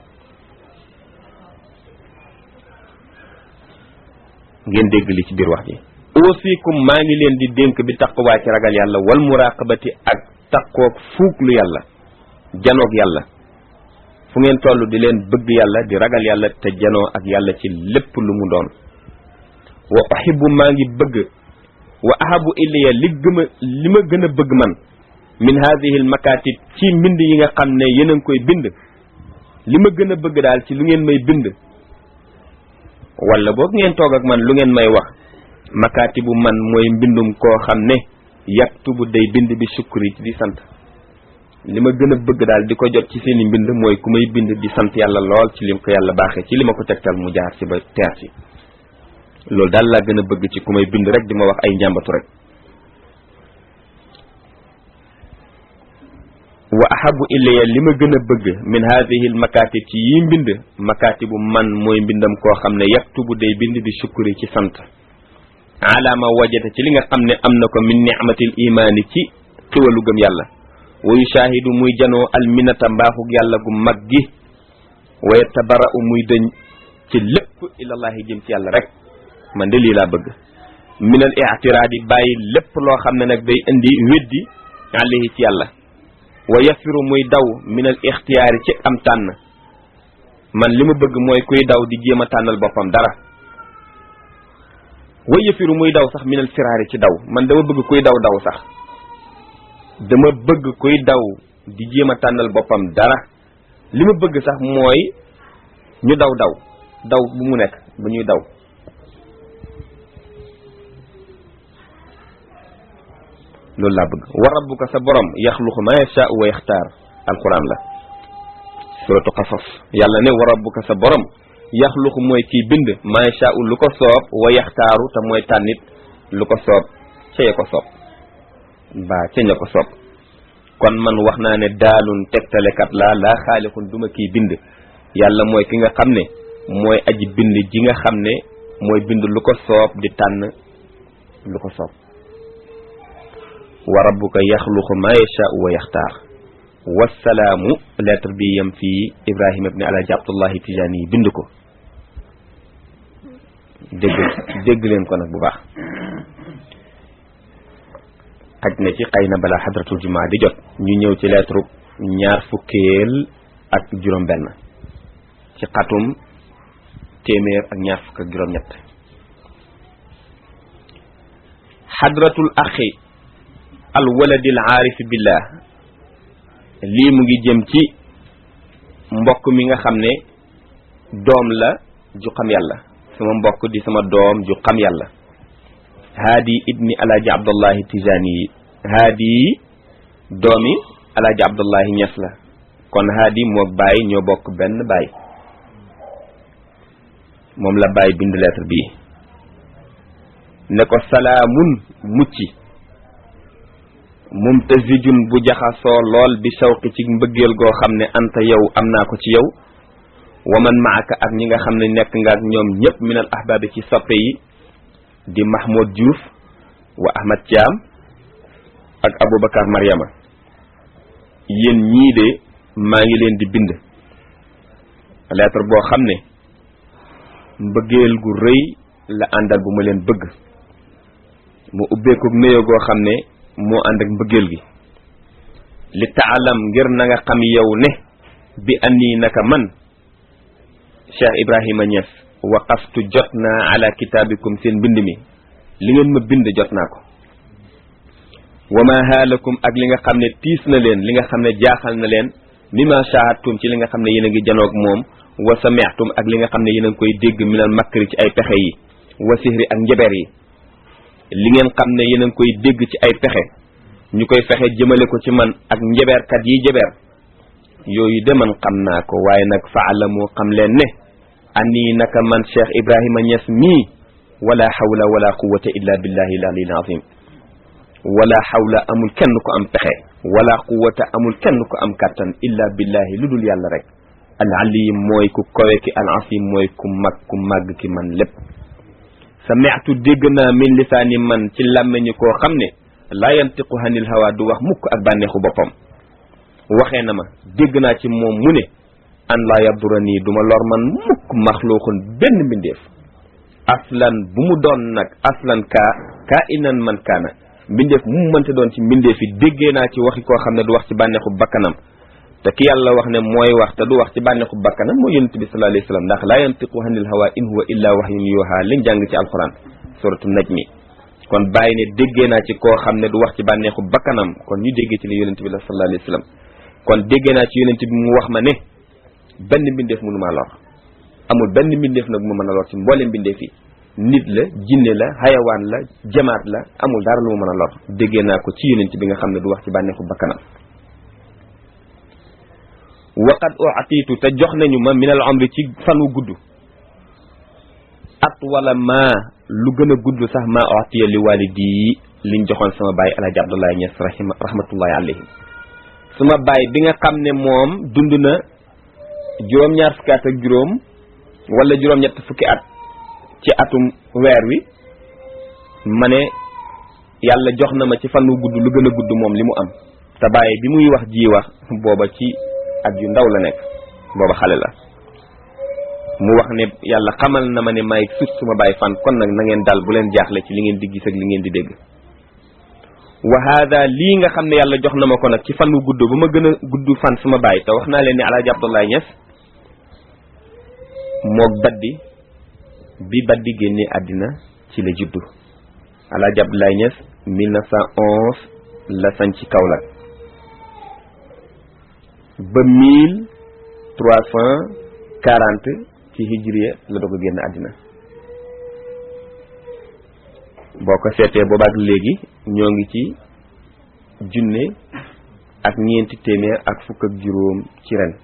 ngeen dégg li ci biir wax ji wasikum maa ngi leen di dénk bi taqwaa ci ragal yàlla wal muraqabati ak taqoog fuuglu yàlla janoog yàlla fu ngeen toll di leen bëgg yàlla di ragal yàlla te janoo ak yàlla ci lépp lu mu doon wa uhibbu maa ngi bëgg wa ahabu ilayya li gëma li ma gën a bëgg man min hadihi al makatib ci mbind yi nga xam ne yéen a ngi koy bind li ma gën a bëgg daal ci lu ngeen may bind wala boog ngeen toog ak man lu ngeen may wax makaatibu man mooy mbindum koo xam ne yaktubu day bind bi sukri di sant li ma gën a bëgg daal di ko jot ci seeni mbind mooy ku may bind di sant yàlla lool ci lim ko yàlla baaxee ci li ma ko tegtal mu jaar ci ba teer ci loolu daal laa gën a bëgg ci ku may bind rek di ma wax ay njàmbatu rek wa ahabu ilayya li ma gën a bëgg min hadihi al makatib ci yi mbind makatibu man mooy mbindam koo xam ne yaktubu day bind bi sukuri ci sant alaama wajata ci li nga xam ne am na ko min ni'matil imaani ci xiwalu gëm yàlla wa yushaahidu muy janoo alminata mbaaxug yàlla gu mag gi wa yatabara'u muy dëñ ci lépp ilallahi jëm ci yàlla rek man de lii laa bëgg min al i'tiraadi bàyyi lépp loo xam ne nag day indi weddi alayhi ci yàlla wa yafiru muy daw min al ixtiyaari ci am tànn man li ma bëgg mooy kuy daw di jéem a tànnal boppam dara wa yafiru muy daw sax min al firaari ci daw man dama bëgg kuy daw daw sax dama bëgg kuy daw di jéem a tànnal boppam dara li ma bëgg sax mooy ñu daw daw daw bu mu nekk bu ñuy daw loolu laa bëgg wa rabbuka sa borom yaxluqu ma yashaa wa yaxtaar alquran la suratu qasas yàlla ne wa rabbuka sa borom yaxluqu mooy kiy bind ma yashaa lu ko soob wa yaxtaaru te mooy tànnit lu ko soob ca ya ko soob mbaa ca ña ko soob kon man wax naa ne daalun tegtalekat laa laa xaalixun duma kiy bind yàlla mooy ki nga xam ne mooy aji bind ji nga xam ne mooy bind lu ko soob di tànn lu ko soob wa rabbuka yaxluqu ma yashaau wa yaxtaar wasalaamu lettre bi yem fii ibrahima ibni alaaji abdullahi tijaani yi bind ko dégg dégg leen ko nag bu baax xaj na ci xëy na balaa xadratul jumaa di jot ñu ñëw ci lettre ñaar fukkeel ak juróom benn ci xatum téeméer ak ñaar fukk ak juróom ñett xadratul axi al waladil aarifi billah lii mu ngi jëm ci mbokk mi nga xam ne doom la ju xam yàlla sama mbokk di sama doom ju xam yàlla haadi ibni alaaji abdullahi tijani yi haadi doomi alaaji abdullahi ñes la kon haadi moog baay ñoo bokk benn baay moom la baay bind lettre bii ne ko salaamun mucci mumtazijun bu jaxasoo lool bi shawqi ci mbëggeel goo xam ne anta yow am naa ko ci yow wa man maaka ak ñi nga xam ne nekk nga ak ñoom ñëpp minal ahbaabi ci soppe yi di Mahmoud Diouf wa Ahmad Thiam ak Aboubacar Mariama yéen ñii de maa ngi leen di bind lettre boo xam ne mbëggeel gu rëy la àndal bu ma leen bëgg mu ubbeeku néyo goo xam ne moo ànd ak mbëggeel gi li taalam ngir na nga xam yow ne bi anii naka man Cheikh Ibrahima Niass waqaftu jot naa ala kitaabikum seen mbind mi li ngeen ma bind jot naa ko wa ma haalakum ak li nga xam ne tiis na leen li nga xam ne jaaxal na leen mimma shahadtum ci li nga xam ne yéen a ngi janoog moom wa sami'tum ak li nga xam ne yéen a ngi koy dégg minal makri ci ay pexe yi wa sihri ak njaber yi li ngeen xam ne yéen a ngi koy dégg ci ay pexe ñu koy fexe jëmale ko ci man ak njaberkat yi jaber yooyu de man xam naa ko waaye nag faalamu xam leen ne ani naka man Cheikh Ibrahima Niass mii wala hawla wala quwwata illa billahi al-aliyyil azim wala hawla amul kenn ko am pexe wala quwwata amul kenn ko am kattan illa billahi lu dul yàlla rek al-alim mooy ku kowe ki al-azim mooy ku mag ku màgg ki man lépp sami'tu dégg naa min lisaani man ci làmmeñu koo xam ne laa yantiqu hanil hawa du wax mukk ak bànneexu boppam waxee na ma dégg naa ci moom mu ne an laa yabdura nii duma lor man mukk maxluuxun benn mbindeef aslan bu mu doon nag aslan kaa kaa inan man kaana mbindeef mu mu mënte doon ci mbindeef yi déggee naa ci waxi koo xam ne du wax ci bànneexu bakkanam te ki yàlla wax ne mooy wax te du wax ci bànneexu bakkanam mooy yonent bi sallallahu alayhi wasallam ndax laa yantiqu hanil hawa in huwa illa wahyun yuha liñ jàng ci alquran suratu najmi kon bàyyi ne déggee naa ci koo xam ne du wax ci bànneexu bakkanam kon ñu déggee ci li yonent bi la sallallahu alayhi wasallam kon déggee naa ci yonent bi mu wax ma ne benn mbindeef mënu maa lor amul benn mbindeef nag mu mën a lor ci mboolem mbindeef yi nit la jinne la xayawaan la jamaat la amul dara lu mu mën a lor déggee naa ko ci yonent bi nga xam ne du wax ci bànneexu bakkanam waqad u'titu te jox nañu ma minal umri ci fan wu gudd at wala ma lu gën a gudd sax ma u'tiya li walidi liñ joxoon sama baay alaaji abdullahi ñes rahima rahmatullahi alayhi suma baay bi nga xam ne moom dund na juróom-ñaar fukki at ak juróom wala juróom-ñett fukki at ci atum weer wi ma ne yàlla jox na ma ci fan wu gudd lu gën a gudd moom li mu am te baay bi muy wax ji wax booba ci at yu ndaw la nekk booba xale la mu wax ne yàlla xamal na ma ne may sut suma baay fan kon nag na ngeen dal bu leen jaaxle ci li ngeen di gis ak li ngeen di dégg wa hada lii nga xam ne yàlla jox na ma ko nag ci fan wu gudd ba ma gën a gudd fan suma baay te wax naa leen ne alaaji Abdoulaye Niass moog baddi bi baddi génnee àddina ci la juddu alaaji Abdoulaye Niass 1911 la sañ ci Kaolack ba mille trois cent quarante ci hijriya la doog a génn àddina boo ko seetee boobaak léegi ñoo ngi ci junne ak ñeenti téeméer ak fukk ak juróom ci ren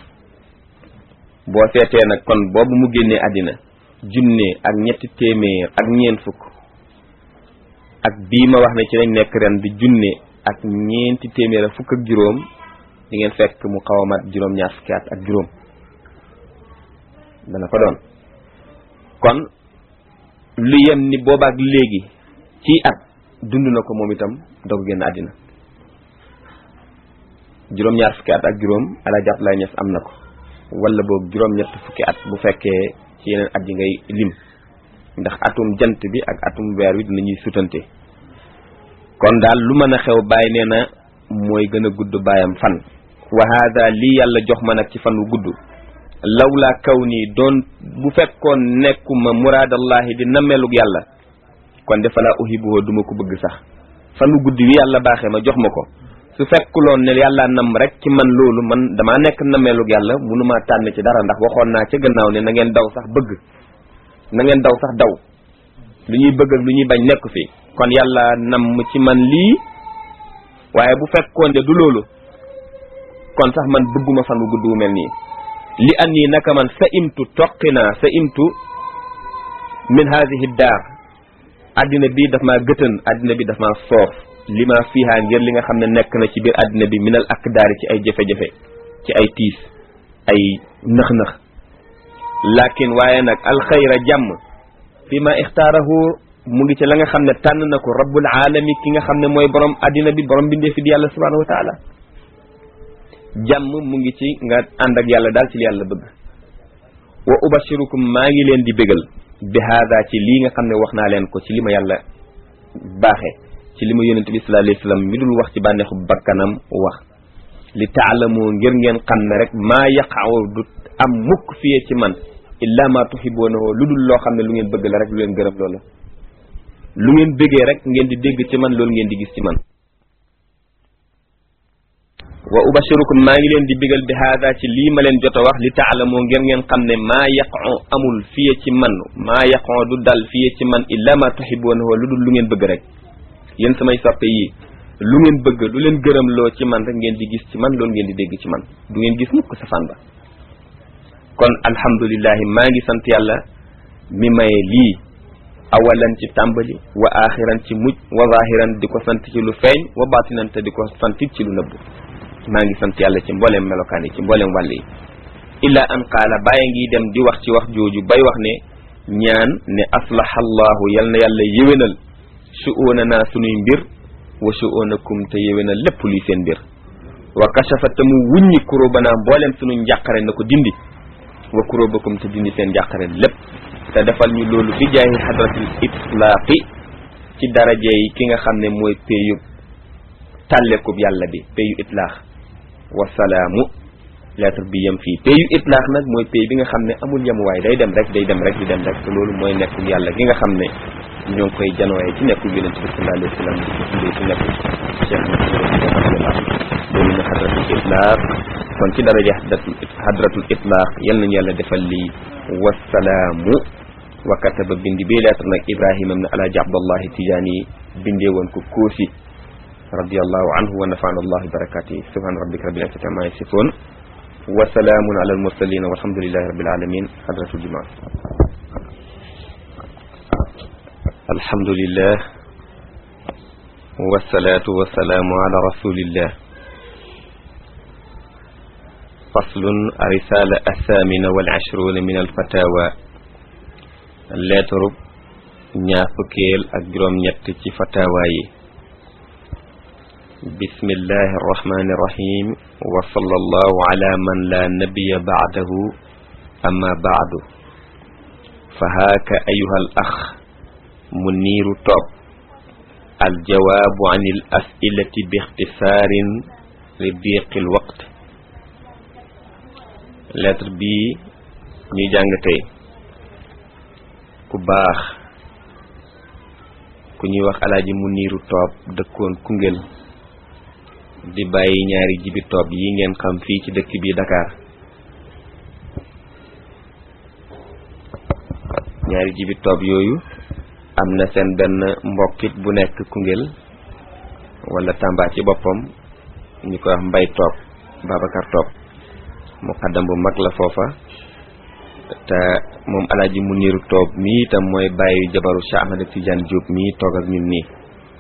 boo seetee nag kon boobu mu génnee àddina junne ak ñetti téeméer ak ñeent fukk ak bii ma wax ne ci lañ nekk ren di junne ak ñeenti téeméer ak fukk ak juróom di ngeen fekk mu xaw a mat juróom-ñaar fukki at ak juróom dana ko doon kon lu yem ni boobaak léegi ci at dund na ko moom itam doog génn àddina juróom-ñaar fukki at ak juróom Alaaji Abdoulaye Niass am na ko wala boog juróom-ñett fukki at bu fekkee ci yeneen at yi ngay lim ndax atum jant bi ak atum weer wi dinañuy sutante kon daal lu mën a xew bàyyi nee na mooy gën a gudd baayam fan wa hada lii yàlla jox ma nag ci fan wu gudd lawla kaw nii doon bu fekkoon nekkuma muraadallahi di nammeelug yàlla kon de falaa uhibuhu duma ko bëgg sax fan wu gudd wi yàlla baaxee ma jox ma ko su fekkuloon ne yàlla nam rek ci man loolu man damaa nekk nammeelug yàlla mënumaa tànn ci dara ndax waxoon naa ca gannaaw ne na ngeen daw sax bëgg na ngeen daw sax daw lu ñuy bëgg ak lu ñuy bañ nekk fi kon yàlla nam ci man lii waaye bu fekkoon ne du loolu kon sax man bëgguma fan wu gudd wu mel nii li an nii naka man sa imtu toqi naa sa imtu min haadihi daar addina bi daf maa gëtën addina bi daf maa soof li ma fiihaa ngir li nga xam ne nekk na ci biir addina bi minal akdaari ci ay jafe-jafe ci ay tiis ay nëx-nëx lakin waaye nag alxayra jàmm fi ma ixtaarahu mu ngi ci la nga xam ne tànn na ko rabbul aalami ki nga xam ne mooy borom addina bi borom bindee fi di yàlla subhanahu wa taala jàmm mu ngi ci nga ànd ak yàlla daal ci li yàlla bëgg wa ubashirukum maa ngi leen di bégal bi haada ci lii nga xam ne wax naa leen ko ci li ma yàlla baaxee ci li ma yonente bi sallallahu alayhi wasallam mi dul wax ci bànneexu bakkanam wax li taalamu ngir ngeen xam ne rek maa yaqaw du am mukk fiyee ci man illa ma tuhibbunahu lu dul loo xam ne lu ngeen bëgg la rek lu leen gërëm loola lu ngeen bëggee rek ngeen di dégg ci man loolu ngeen di gis ci man wa ubashirukum maa ngi leen di bigal bi haada ci lii ma leen jot a wax li taalamoo ngeen ngeen xam ne maa yaqo amul fiye ci man maa yaqo du dal fiye ci man illa ma tuhibbunahu lu dul lu ngeen bëgg rek yéen samay soppe yi lu ngeen bëgg lu leen gërëm loo ci man rek ngeen di gis ci man loolu ngeen di dégg ci man du ngeen gis mukk safaan ba kon alhamdulillahi maa ngi sant yàlla mi maye lii awalan ci tàmbali wa axiran ci mujj wa zahiran di ko sant ci lu feeñ wa batinan te di ko santit ci lu nëbb maa ngi sant yàlla ci mbooleem melokaan yi ci mbooleem wàll yi illa an qaala bàyyi ngi dem di wax ci wax jooju bay wax ne ñaan ne aslaha allahu yal na yàlla yéwénal su'oonanaa sunuy mbir wa su'oonakum te yéwénal lépp luy seen mbir wa kashafa te mu wuññi kuróobanaa mbooleem sunu njàqare na ko dindi wa kuróobakum te dindi seen njàqare lépp te defal ñu loolu bi jaayi hadratil itlaaqi ci daraje yi ki nga xam ne mooy péyu tàllekub yàlla bi péyu itlaax wasalaamu lettre bi yem fii péyu itlaax nag mooy péy bi nga xam ne amul yemuwaay day dem rek day dem rek di dem rek te loolu mooy nekkul yàlla gi nga xam ne ñoo ngi koy janooye ci nekkul yonent bi sallallahu alayhi wa sallam di ko tuddee ci nekkul cheikh loolu na hadratul itlaax kon ci daraja hadratul itlaax yal nañu yàlla defal lii wasalaamu wa kataba bindi bii lettre nag ibrahima ibn alaaji abdallahi tijaani bindee woon ko koosi radiyallahu anhu wa nafa'ana allah bi barakatihi subhana rabbika rabbil izzati amma yasifun wa salamun ala al mursalin walhamdulillahi rabbil alamin hadratul jumaa alhamdulillah wassalatu wassalamu ala rasulillah faslun risala athamina wal ashruna min al fatawa lettre ñaar fukkeel ak juróom ñett ci fatawa yi bismillahi arrahmani irrahim wa sallallahu ala man la nabiya baadahu amma baadu fa haaka ayuha al ax mu niiru toog aljawaabu an il asilati bi ixtisaarin li diqi l waqt lettre bii ñuy jàng tey ku baax ku ñuy wax alaaji mu niiru toob dëkkoon Koungheul di bàyyi ñaari jibi toob yi ngeen xam fii ci dëkk bi Dakar ñaari jibi toob yooyu am na seen benn mbokkit bu nekk Koungheul wala Tamba ci boppam ñu koy wax mbay toob Babacar toob muqaddam bu mag la foofa te moom alaaji mu niiru toob mii itam mooy bàyyi jabaru Cheikh Ahmed Tidiane Diop mii toog ak ñun nii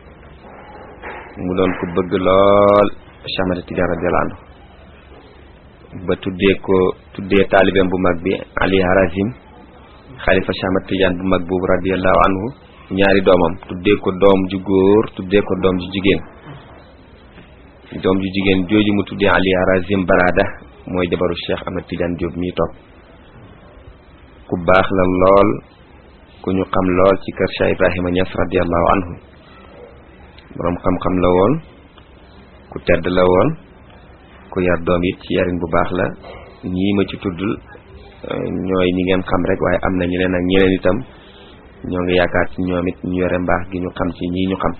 mu doon ko bëgg lool Cheikh Ahmed Tidiane radiyallahu anhu ba tuddee ko tuddee taalibeem bu mag bi Ali Harazim xalifa Cheikh Ahmed Tidiane bu mag boobu radiyallahu anhu ñaari doomam tuddee ko doom ju góor tuddee ko doom ju jigéen doom ju jigéen jooju mu tuddee Ali Harazim Barada mooy jabaru Cheikh Ahmed Tidiane Diop mii toog ku baax la lool ku ñu xam lool ci kër Cheikh Ibrahima Niass radiyallahu anhu boroom xam-xam la woon ku tedd la woon ku yar doom it ci yarin bu baax la ñii ma ci tuddul ñooy ñi ngeen xam rek waaye am na ñeneen ak ñeneen itam ñoo ngi yaakaar ci ñoom it ñu yore mbaax gi ñu xam ci ñii ñu xam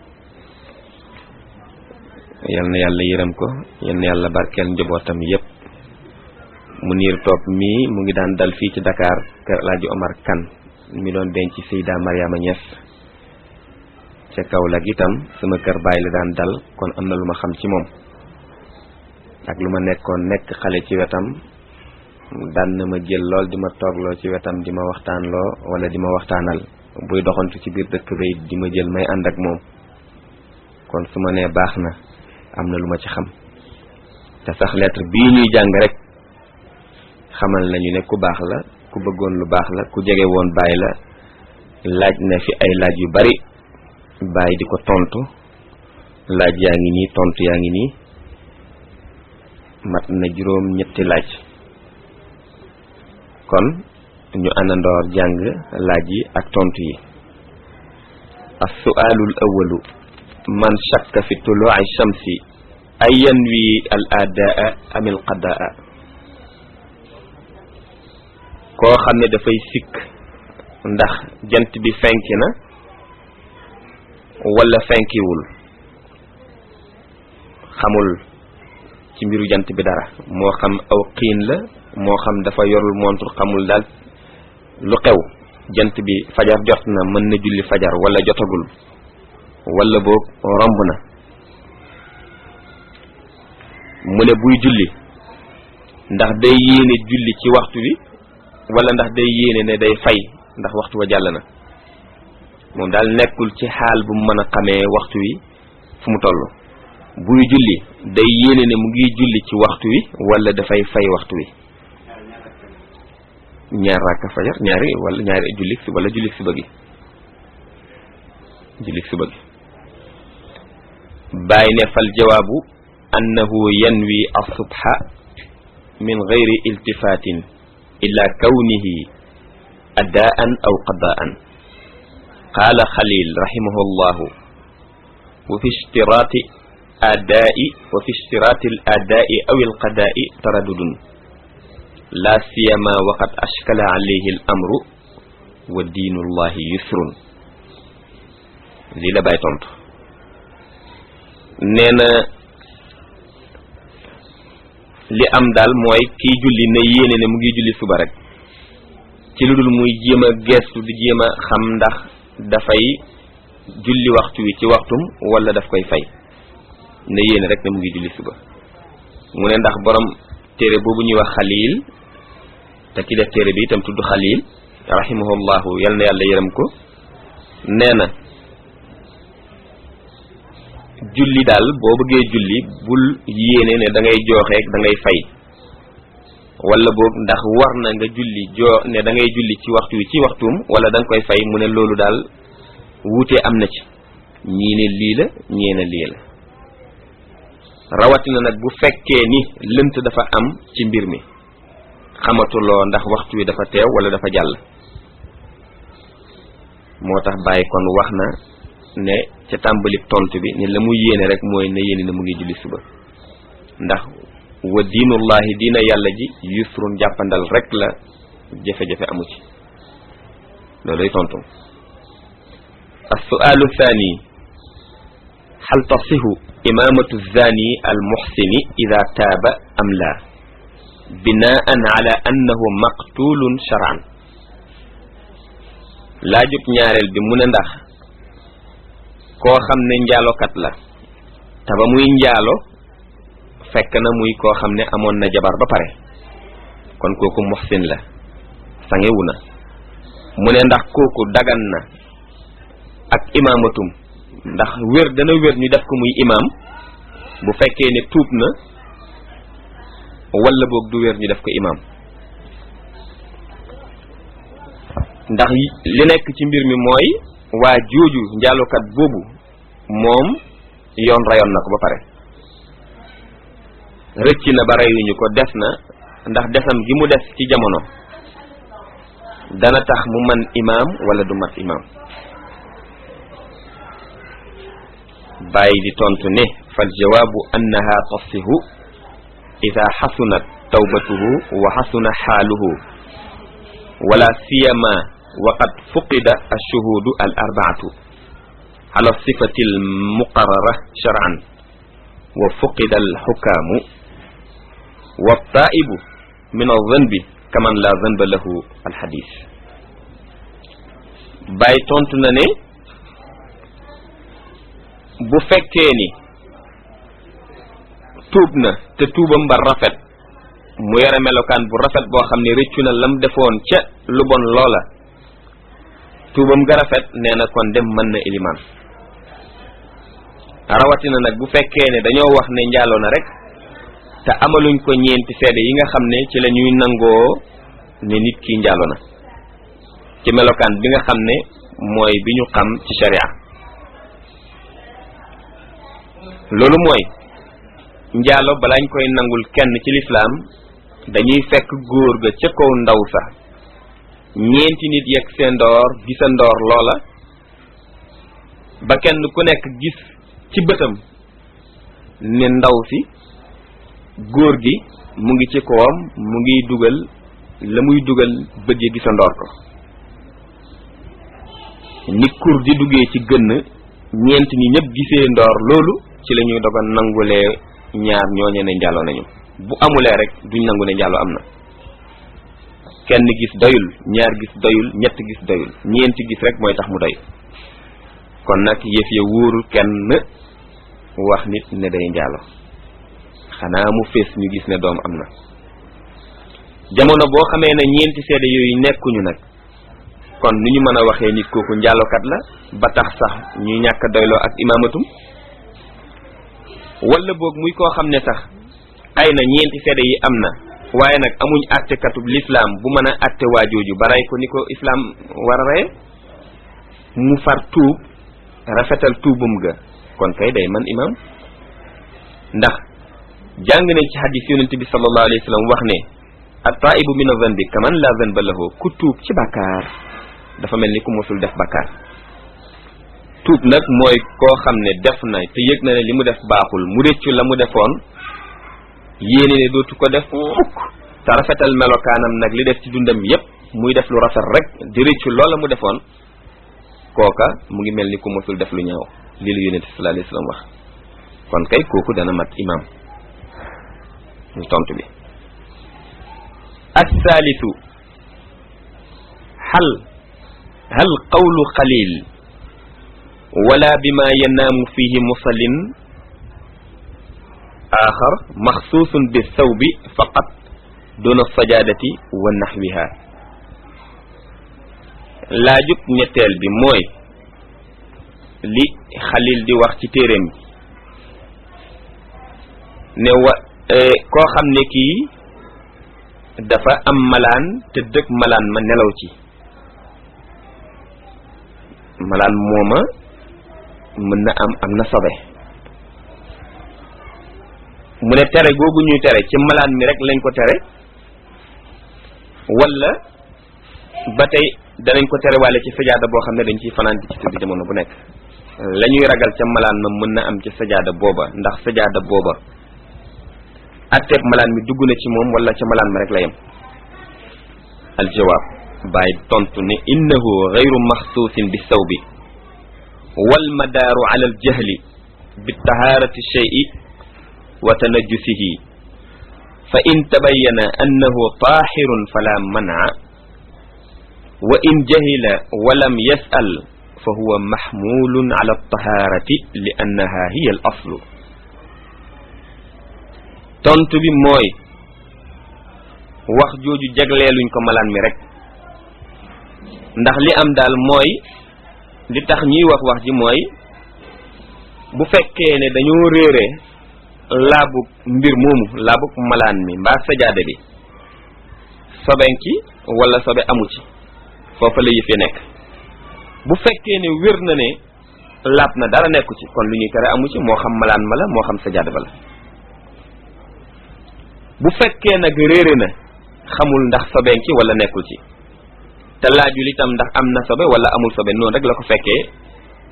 yal na yàlla yërëm ko yal na yàlla barkeel njabootam yépp mu niir topp mii mu ngi daan dal fii ci Dakar kër Alaaji Omar Kan mi doon denc Seyda Mariama Niass ca Kaolack itam sama kër baay la daan dal kon am na lu ma xam ci moom ak lu ma nekkoon nekk xale ci wetam daan na ma jël lool di ma toogloo ci wetam di ma waxtaanloo wala di ma waxtaanal buy doxantu ci biir dëkk bay di ma jël may ànd ak moom kon su ma nee baax na am na lu ma ci xam te sax lettre bii ñuy jàng rek xamal nañu ne ku baax la ku bëggoon lu baax la ku jege woon baay la laaj na fi ay laaj yu bari baay di ko tontu laaj yaa ngi nii tontu yaa ngi nii mat na juróom ñetti laaj kon ñu àndandoor jàng laaj yi ak tontu yi as-su'aalul awwalu man shakka fi tuluu'i shamsi ay yanwi al adaa am al qadaa koo xam ne dafay sikk ndax jant bi fenki na wala fenkiwul xamul ci mbiru jant bi dara moo xam aw xiin la moo xam dafa yorul montre xamul daal lu xew jant bi fajar jot na mën na julli fajar wala jotagul wala boog romb na mu ne buy julli ndax day yéene julli ci waxtu wi wala ndax day yéene ne day fay ndax waxtu wa jàll na moom daal nekkul ci xaal bu mu mën a xamee waxtu wi fu mu toll buy julli day yéene ne mu ngi julli ci waxtu wi wala dafay fay waxtu wi ñaar rakka fajar ñaari wala ñaari jullik si wala jullik suba gi jullik suba gi bàyyi ne fal jawaabu annahu yanwi as-subha min gayri iltifaatin ila kawnihi adaan aw qadaan qaala xalil rahimahu llahu wa fi ishtiraati adaa'i wa fi ishtiraati al adaa'i aw al qadaa'i taraddudun laa siyama waqad ashkala alayhi al amru wa diinu llahi yusrun lii la bàyyi tontu nee na li am daal mooy kiy julli ne yéene ne mu ngi julli suba rek ci lu dul muy jéem a geestu di jéem a xam ndax dafay julli waxtu wi ci waxtum wala daf koy fay ne yéene rek ne mu ngi julli suba mu ne ndax borom téere boobu ñuy wax xalil te ki def téere bi itam tudd xalil rahimahullahu yal na yàlla yërëm ko nee na julli daal boo bëggee julli bul yéene ne da ngay jooxeek da ngay fay wala boog ndax war na nga julli joo ne da ngay julli ci waxtu wi ci waxtuum wala da nga koy fay mu ne loolu daal wuute am na ci ñii ne lii la ñee ne lii la rawatina nag bu fekkee ni lënt dafa am ci mbir mi xamatuloo ndax waxtu wi dafa teew wala dafa jàll moo tax bàyyi kon wax na ne ca tàmbali tontu bi ne la mu yéene rek mooy ne yéene ne mu ngi julli suba ndax wa diinullahi diina yàlla ji yusrun jàppandal rek la jafe-jafe amu ci looluy tontu السؤال الثاني هل تصح إمامة الزاني المحسن إذا تاب أم لا بناء على أنه مقتول شرعا لا جب ñaarel bi mu ne ndax koo xam ne njaalokat la te ba muy njaalo fekk na muy koo xam ne amoon na jabar ba pare kon kooku muhsin la sangewu na mu ne ndax kooku dagan na ak imaamatum ndax wér dana wér ñu def ko muy imaam bu fekkee ne tuub na wala boog du wér ñu def ko imaam ndax li nekk ci mbir mi mooy waa jooju njaalukat boobu moom yoon rayoon na ko ba pare rëcc na ba reyuñu ko des na ndax desam gi mu des ci jamono dana tax mu man imaam wala du mat imaam bàyyi di tontu ne fal jawaabu annaha tasihu ida xasunat tawbatuhu wa xasuna xaaluhu wala siyama waqad fuqida alshuhudu al arbaatu ala sifati almuqarara shar'an wa fuqida alxukaamu wa taibu min alzanbi kaman la zanba lahu alxadis bàyyi tontu na ne bu fekkee ni tuub na te tuubam ba rafet mu yore melokaan bu rafet boo xam ne rëccu na lam defoon ca lu bon loola tuubam ga rafet nee na kon dem mën na ilimaan rawatina nag bu fekkee ne dañoo wax ne njaaloo na rek te amaluñ ko ñeenti seede yi nga xam ne ci la ñuy nangoo ne nit ki njaaloo na ci melokaan bi nga xam ne mooy bi ñu xam ci sharia loolu mooy njaalo balaañ koy nangul kenn ci lislaam dañuy fekk góor ga ca kaw ndaw sa ñeenti nit yegg seen ndoor gisa ndoor loola ba kenn ku nekk gis ci bëtam ne ndaw si góor gi mu ngi ci kawam mu ngi dugal la muy dugal bëgge gisa ndoor ko ni kur di duggee ci gënn ñeent ñi ñëpp gisee ndoor loolu ci la ñuy dogal nangulee ñaar ñooñe ne njaaloo nañu bu amulee rek duñ nangu ne njaaloo am na kenn gis doyul ñaar gis doyul ñett gis doyul ñeenti gis rek mooy tax mu doy kon nag yëf ya wóorul kenn wax nit ne day njaalo xanaa mu fees ñu gis ne doom am na jamono boo xamee ne ñeenti seede yooyu nekkuñu nag kon nu ñu mën a waxee nit kooku njaalokat la ba tax sax ñuy ñàkk doyloo ak imaamatum wala boog muy koo xam ne sax ay na ñeenti seede yi am na waaye nag amuñ àttekatub lislaam bu mën a àtte waajooju ba rey ko ni ko islaam war a reye mu far tuub rafetal tuubum ga kon kay day man imam ndax jàng nañ ci xadis yonent bi sallallahu alayhi wa sallam wax ne at-taibu min adh-dhanbi kaman la dhanba lahu ku tuub ci bàkkaar dafa mel ni ku mosul def bàkkaar tuub nag mooy koo xam ne def na te yëg na ne li mu def baaxul mu réccu la mu defoon yéene ne dootu ko def mukk te rafetal melokaanam nag li def ci dundam yépp muy def lu rafet rek di réccu loola mu defoon kooka mu ngi mel ni ku mosul def lu ñaaw lii la yonent sallallahu alayhi wasallam wax kon kay kooku dana mat imam ñu tontu bi assaalisu hal hal qawlu qalil wala bima yanaamu fihi musallin axar maxsuusun bi thawbi faqat duna sajaadati wa naxwiha laajub ñetteel bi mooy li xalil di wax ci téeréem bi ne wa koo xam ne kii dafa am malaan te dëkk malaan ma nelaw ci malaan mooma mën na am am na sobe mu ne tere googu ñuy tere ci malaan mi rek lañ ko tere wala ba tey danañ ko tere waale ci sajaada boo xam ne dañ ciy fanaan ci tëdd jamono bu nekk la ñuy ragal ca malaan ma mën na am ci sajaada booba ndax sajaada booba atteeb malaan mi dugg na ci moom wala ca malaan ma rek la yem aljawaab bàyyi tontu ne innahu gayru maxsuusin bi sawbi wal madaaru ala aljahli bi tahaarati shay'i wa tanajjusihi fa in tabayyana annahu taahirun fala man'a wa in jahila wa lam yas'al fa huwa mahmulun ala altahaarati li annaha hiya al aslu tontu bi mooy wax jooju jagleeluñ ko malaan mi rek ndax li am daal mooy li tax ñuy wax wax ji mooy bu fekkee ne dañoo réere laabug mbir moomu laabug malaan mi mbaa sajaada bi sobenki wala sobe amu ci foofa la yëf yi nekk bu fekkee ne wér na ne laab na dara nekku ci kon lu ñuy tere amu ci moo xam malaan ma la moo xam sajaada ba la bu fekkee nag réere na xamul ndax sobenki wala nekkul ci te laajul itam ndax am na sobe wala amul sobe noonu rek la ko fekkee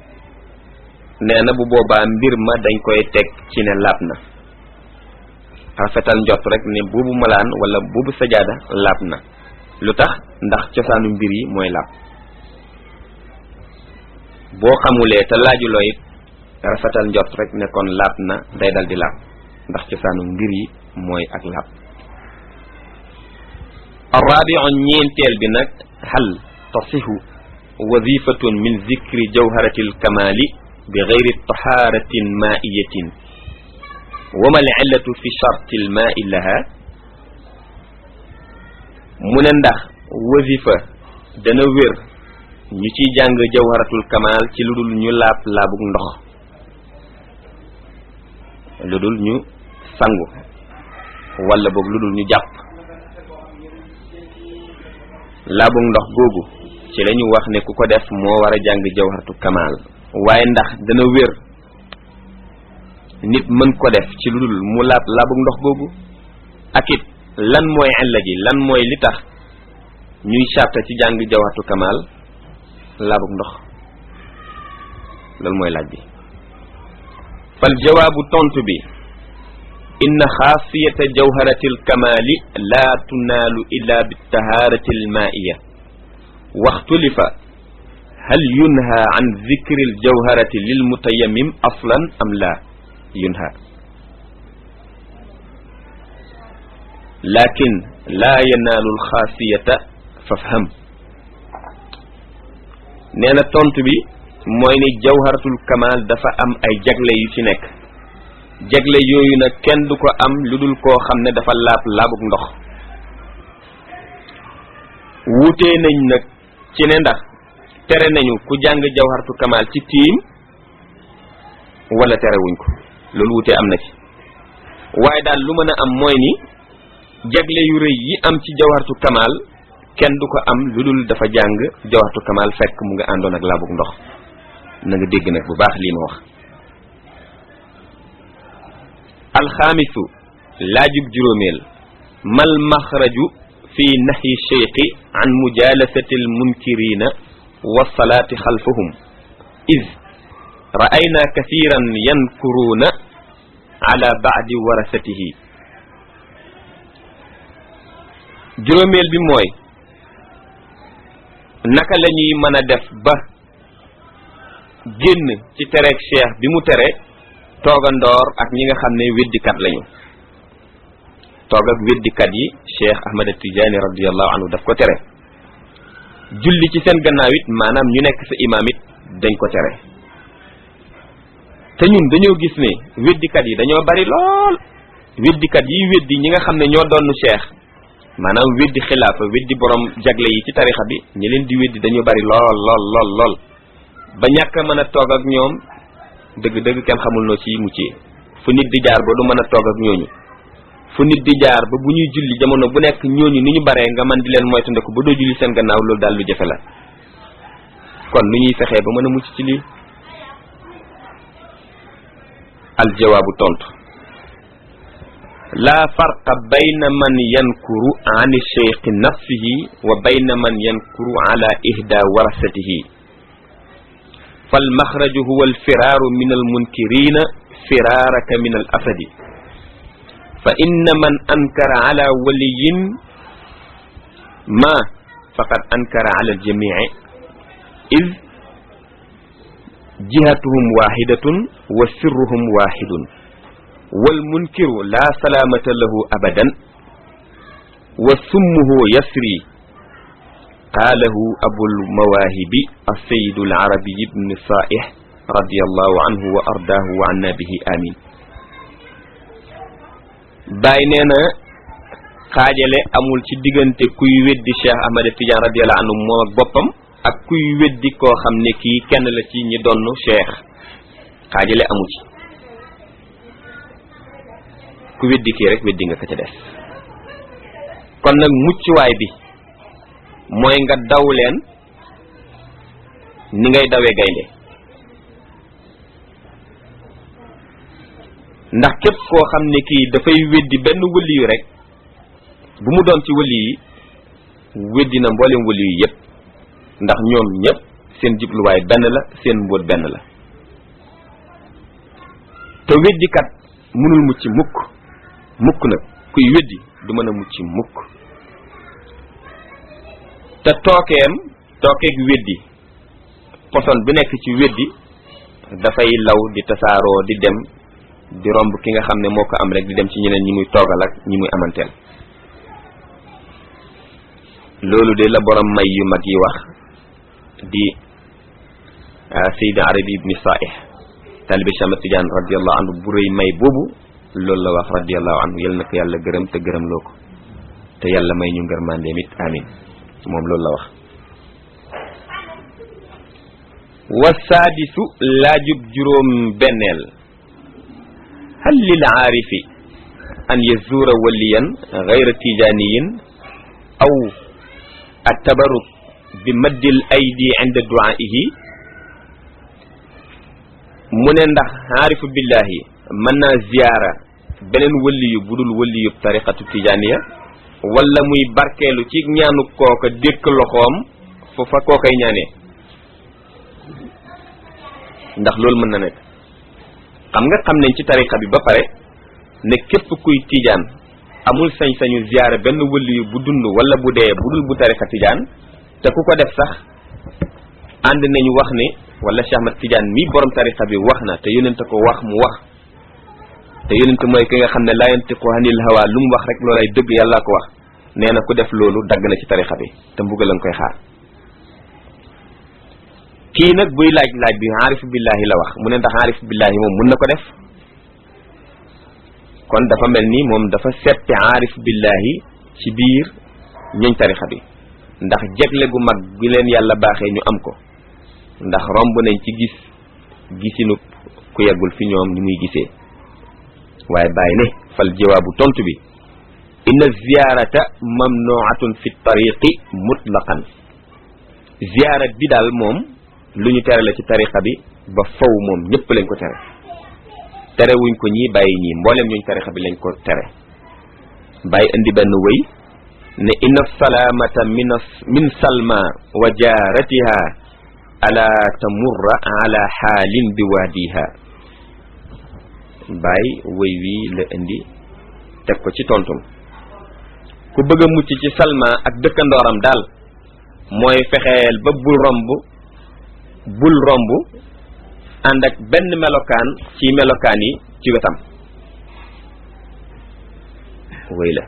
nee na bu boobaa mbir ma dañ koy teg ci ne laab na rafetal njott rek ne boobu malaan wala boobu sajaada laab na lu tax ndax cosaanu mbir yi mooy laab boo xamulee te laajuloo it rafetal njott rek ne kon laab na day dal di laab ndax cosaanu mbir yi mooy ak laab arrabiu ñeenteel bi nag hal tasihu wazifatun min zikri jawharati alkamali bi gayri taharatin maiyatin wama al illatu fi charti al maai laha mu ne ndax wazifa dana wér ñu ciy jàng jawharatul kamal ci lu dul ñu laab laabug ndox lu dul ñu sangu wala boog lu dul ñu jàpp laabug ndox googu ci la ñu wax ne ku ko def moo war a jàng jawharatul kamal waaye ndax dana wér nit mën ko def ci lu dul mu laab laabug ndox googu ak it lan mooy illa ji lan mooy li tax ñuy sàtta ci jàng jawharatul kamal laabug ndox loolu mooy laaj bi fal jawaabu tontu bi inna xaasiyata jawharati alkamali laa tunaalu illa bitaharati almaiya waxtulifa hal yunha an zikri aljawharati lilmutayamim aslan am la yunha lakin laa yanaalu alxaasiyata fafham nee na tontu bi mooy ni jawharatul kamal dafa am ay jagle yu ci nekk jagle yooyu nag kenn du ko am lu dul koo xam ne dafa laab laabug ndox wuutee nañ nag ci ne ndax tere nañu ku jàng jawharatul kamal ci tiim wala terewuñ ko loolu wuutee am na ci waaye daal lu mën a am mooy ni jagle yu rëy yi am ci jawharatul kamal kenn du ko am lu dul dafa jàng jawharatul kamal fekk mu nga àndoon ak laabug ndox na nga dégg nag bu baax lii ma wax alxaamisu laajub juróomeel mal maxraju fi nahyi cheikhi an mujalasati almunkirina wasalaati xalfahum id ra'ayna kathiran yankuruuna ala baadi warasatihi juróomeel bi mooy naka la ñuy mën a def ba génn ci tereeg cheikh bi mu tere toogandoor ak ñi nga xam ne weddikat lañu toog ak weddikat yi cheikh ahmad tijaani radiallahu anhu daf ko tere julli ci seen gannaaw it maanaam ñu nekk sa imaam it dañ ko tere te ñun dañoo gis ne weddikat yi dañoo bari lool weddikat yi weddi ñi nga xam ne ñoo doon cheikh maanaam weddi xilaafa weddi borom jagle yi ci tarixa bi ñi leen di weddi dañoo bari lool lool lool lool ba ñàkk a mën a toog ak ñoom dëgg-dëgg kenn xamul noo ci muccee fu nit di jaar ba du mën a toog ak ñooñu fu nit di jaar ba bu ñuy julli jamono bu nekk ñooñu ni ñu baree nga man di leen moytandiku ba doo julli seen gannaaw loolu daal lu jafe la kon nu ñuy fexee ba mën a mucc ci lii aljawaabu tontu laa farqa bayna man yankuru an cheikhi nafsihi wa bayna man yankuru ala ihda warasatihi فالمخرج هو الفرار من المنكرين فرارك من الأسد فإن من أنكر على ولي ما فقد أنكر على الجميع إذ جهتهم واحدة وسرهم واحد والمنكر لا سلامة له أبدا وسمه يسري قاله أبو المواهب السيد العربي بن صائح رضي الله عنه وأرضاه وعنا به آمين باي نينا xaajale amul ci diggante kuy weddi Cheikh Ahmad Tidiane radiyallahu anhu moom ak boppam ak kuy weddi koo xam ne kii kenn la ci ñi donn Cheikh xaajale amu ci ku weddi kii rek weddi nga ko ca des kon nag muccuwaay bi mooy nga daw leen ni ngay dawee gaynde ndax képp koo xam ne kii dafay weddi benn wëli yu rek bu mu doon ci wëli yi weddi na mboolem wëli yu yépp ndax ñoom ñépp seen jubluwaay benn la seen mbóot benn la te weddikat mënul mucc mukk mukk nag kuy weddi du mën a mucc mukk te tookeem tookeeg weddi poson bi nekk ci weddi dafay law di tasaaroo di dem di romb ki nga xam ne moo ko am rek di dem ci ñeneen ñi muy toogal ak ñi muy amanteel loolu de la borom may yu mag yi wax di Sayyid Arabi ibni Saih talibi Cheikh Tidiane radiallahu anhu bu rëy may boobu loolu la wax radiallahu anhu yal na ko yàlla gërëm te gërëm loo ko te yàlla may ñu ngërmandeem it amin moom loolu la wax wa saadisu laajub juróom benneel hal lil aarifi an yazuura waliyan gayra tijaaniyin aw attabaruk bi maddil aydi inda duaihi mu ne ndax aarifu billahi mën naa ziyaara beneen waliyu bu dul waliyu tariqatu tijaaniya wala muy barkeelu ci ñaanu kooka dékk loxoom fu fa kookay ñaanee ndax loolu mën na nekk xam nga xam nañ ci tariqa bi ba pare ne képp kuy tijaan amul sañ-sañu ziyaara benn waliyu bu dund wala bu dee bu dul bu tariqa tijaan te ku ko def sax ànd nañu wax ne wala Cheikh Ahmad Tidiane mi borom tariqa bi wax na te yonent ko wax mu wax te yonent mooy ki nga xam ne laa yantiqu anil hawa lu mu wax rek loolay dëgg yàlla ko wax nee na ku def loolu dagg na ci tariqa bi te mbugal lañ koy xaar kii nag buy laaj laaj bi aarifu billahi la wax mu ne ndax aarifu billahi moom mun na ko def kon dafa mel ni moom dafa seppi aarifu billahi ci biir ñuñ tariqa bi ndax jegle gu mag gi leen yàlla baaxee ñu am ko ndax romb nañ ci gis gisinu ku yeggul fi ñoom ni muy gisee waaye bàyyi ne fal jawaabu tontu bi inna ziyarata mamnuatun fi tariqi mutlaqan ziyaara bi daal moom lu ñu tere la ci tariqa bi ba faw moom ñëpp lañ ko tere tere wuñ ko ñii bàyyi ñii mboolem ñuñ tariqa bi lañ ko tere bàyyi indi benn wëy ne inna salaamata min min salma wa jaaratiha ala tamurra ala xaalin bi waadiha bàyyi wëy wi la indi teg ko ci tontum ku bëgg a mucc ci salma ak dëkkandooram daal mooy fexeel ba bul romb bul romb ànd ak benn melokaan ci melokaan yi ci wetam wëy la